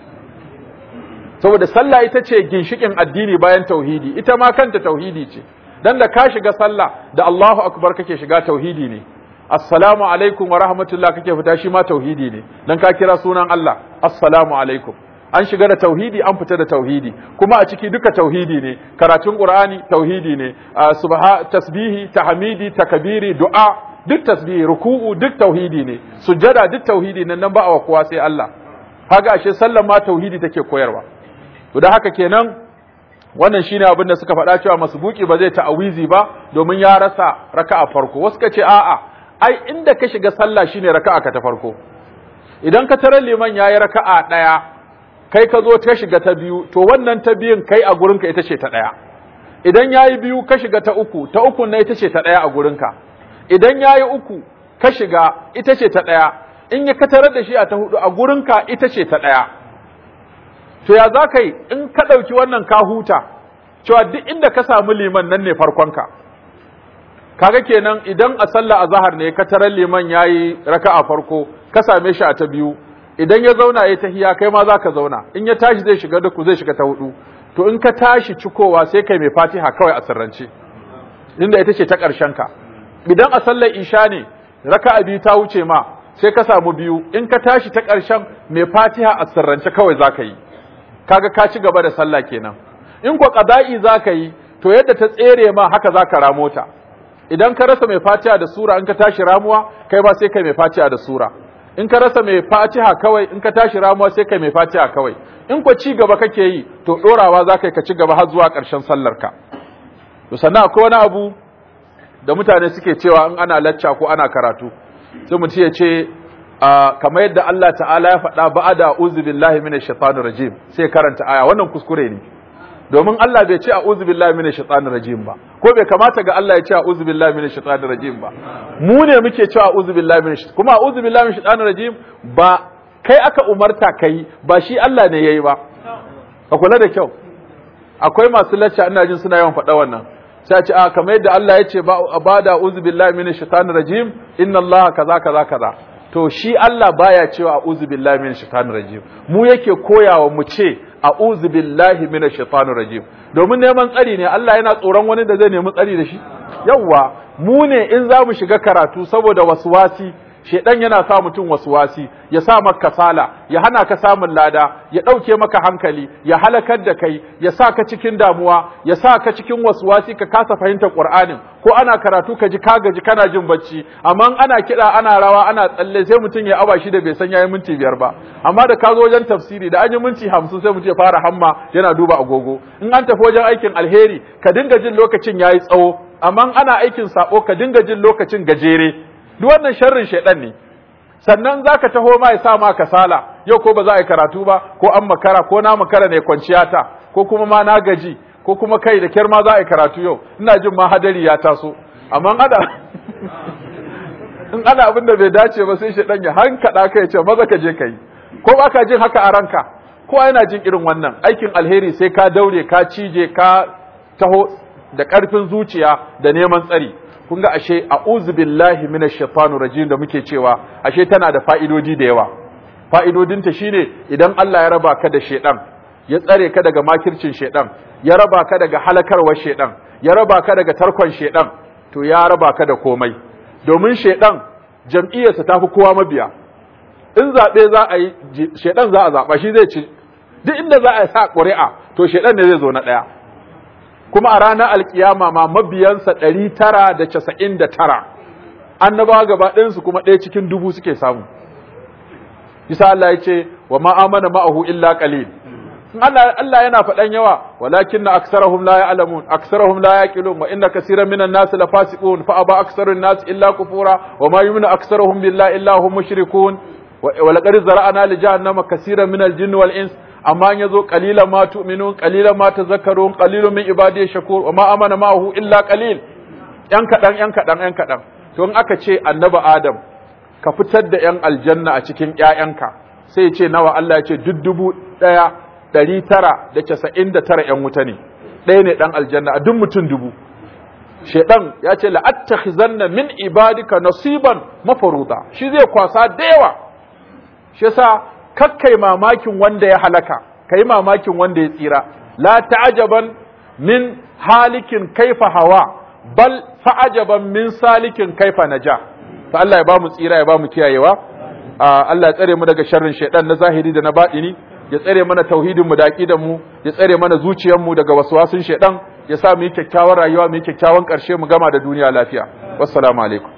saboda sallah ita ce ginshikin addini bayan tauhidi ita ma kanta tauhidi ce dan da ka shiga sallah da Allahu akbar kake shiga tauhidi ne assalamu alaikum wa rahmatullah kake fita shi ma tauhidi ne dan ka kira sunan Allah assalamu alaikum an shiga da tauhidi an fita da tauhidi kuma a ciki duka tauhidi ne karatun qur'ani tauhidi ne subha tasbihi tahmidi takbiri du'a duk tasbihi ruku'u duk tauhidi ne sujjada duk tauhidi ne nan ba a kowa sai Allah kaga ashe sallan ma tauhidi take koyarwa to da haka kenan wannan shine abin da suka faɗa cewa masbuki ba zai ta'awizi ba domin ya rasa raka'a farko wasu ka ce a'a ai inda ka shiga sallah shine raka'a ka ta farko idan ka tarar liman yayi raka'a ɗaya kai ka zo ta shiga ta biyu to wannan ta biyun kai a gurinka ita ce ta ɗaya idan yayi biyu ka shiga ta uku ta uku na ita ce ta ɗaya a gurinka idan yayi uku ka shiga ita ce ta ɗaya in ya ka tarar da shi a ta hudu a gurinka ita ce ta ɗaya to ya za ka yi in ka ɗauki wannan ka huta cewa duk inda ka samu liman nan ne farkonka kaga kenan idan a sallah a zahar ne ka tarar liman ya yi raka a farko ka same shi a ta biyu idan ya zauna ya tahiya kai ma za ka zauna in ya tashi zai shiga duku zai shiga ta hudu to in ka tashi cikowa sai kai mai fatiha kawai a sirrance inda ita ce ta ƙarshen ka idan a sallar isha ne raka a biyu ta wuce ma sai ka samu biyu in ka tashi ta ƙarshen mai fatiha a sirrance kawai za ka yi kaga ka ci gaba da sallah kenan in ko qada'i zaka yi to yadda ta tsere ma haka zaka ramo ta idan ka rasa mai fatiha da sura in ka tashi ramuwa kai ba sai kai mai fatiha da sura in ka rasa mai fatiha kawai in ka tashi ramuwa sai kai mai fatiha kawai in ko ci gaba kake yi to dorawa zaka yi ka ci gaba har zuwa ƙarshen sallar ka to sannan akwai wani abu da mutane suke cewa in ana lacca ko ana karatu sai mutum ya ce kamar yadda Allah ta'ala ya faɗa ba'ada uzu billahi minash shaitanir rajim sai karanta aya wannan kuskure ne domin Allah bai ce a'udhu billahi minash shaitanir rajim ba ko bai kamata ga Allah ya ce a'udhu billahi minash shaitanir rajim ba mu ne muke cewa a'udhu billahi minash kuma a'udhu billahi minash shaitanir rajim ba kai aka umarta kai ba shi Allah ne yayi ba ka kula da kyau akwai masu lacca ina jin suna yawan faɗa wannan sai a ce a kamar yadda Allah ya ce ba da a'udhu billahi minash shaitanir rajim inna Allah kaza kaza kaza to shi Allah baya cewa a'udhu billahi minash shaitanir rajim mu yake koyawa mu ce a'udhu billahi minash shaitanir rajim domin neman tsari ne Allah yana tsoron wani da zai nemi tsari da shi yawa mu ne in za mu shiga karatu saboda waswasi shedan yana sa mutum waswasi ya sa maka kasala ya hana ka samun lada ya dauke maka hankali ya halakar da kai ya sa ka cikin damuwa ya sa ka cikin waswasi ka kasa fahimtar qur'anin ko ana karatu ka ji ka gaji kana jin bacci amma ana kida ana rawa ana tsalle sai mutum ya aba shi da bai san yayi minti biyar ba amma da ka zo wajen tafsiri da an yi minti hamsin sai mutum ya fara hamma yana duba agogo in an tafi wajen aikin alheri ka dinga jin lokacin yayi tsawo amma ana aikin sabo ka dinga jin lokacin gajere duk wannan sharrin shaidan ne sannan zaka taho ma ya sa ma kasala yau ko ba za a yi karatu ba ko an makara ko na makara ne kwanciya ta ko kuma ma na gaji ko kuma kai da kyar ma za a yi karatu yau ina jin ma hadari ya taso amma ana in ana abin da bai dace ba sai shaidan ya hankada ka ya ce maza ka je ka yi ko ba ka jin haka a ranka ko yana jin irin wannan aikin alheri sai ka daure ka cije ka taho da ƙarfin zuciya da neman tsari kun ga ashe a'udhu billahi minash shaitanir rajim da muke cewa ashe tana da fa'idodi da yawa fa'idodinta shine idan Allah ya raba ka da shedan ya tsare ka daga makircin shedan ya raba ka daga halakarwar shedan ya raba ka daga tarkon shedan to ya raba ka da komai domin shedan jam'iyyarsa ta fi kowa mabiya in zaɓe za a yi shedan za a zaɓa shi zai ci duk inda za a sa ƙuri'a to shedan ne zai zo na ɗaya kuma a ranar alkiyama ma mabiyansa ɗari tara da casa'in da tara annabawa gaba ɗayansu kuma ɗaya cikin dubu suke samu bisa Allah ya ce wa ma amana ma'ahu illa qalil Allah Allah yana faɗan yawa walakinna aksarahum la ya'lamun aksarahum la yaqilun wa inna kaseeran minan nas la fasiqun fa aba aksarun nas illa kufura wa ma yu'minu aksarahum billahi illa hum mushrikun wa laqad zara'na li jahannama kaseeran minal jinni wal ins amma in yazo qalilan ma tu'minun qalilan ma tazakkarun qalilun min ibadiy shakur wa ma amana ma'ahu illa qalil yan kadan yan kadan yan kadan to in aka ce annabi adam ka fitar da yan aljanna a cikin ƴaƴanka sai ya ce nawa Allah ya ce duk dubu ɗaya ɗari tara da casa'in da tara ƴan wuta ne ɗaya ne ɗan aljanna a duk mutum dubu shaidan ya ce la'attakhizanna min ibadika nasiban mafaruda shi zai kwasa da yawa shi yasa kakkai mamakin wanda ya halaka kai mamakin wanda ya tsira la ta'ajaban min halikin kaifa hawa bal fa'ajaban min salikin kaifa naja to Allah ya bamu tsira ya bamu kiyayewa Allah ya tsare mu daga sharrin shaidan na zahiri da na baɗini ya tsare mana tauhidin mu da aqidan mu ya tsare mana zuciyar mu daga waswasin shaidan ya sa mu yi kyakkyawar rayuwa mu yi kyakkyawan ƙarshe mu gama da duniya lafiya wassalamu alaikum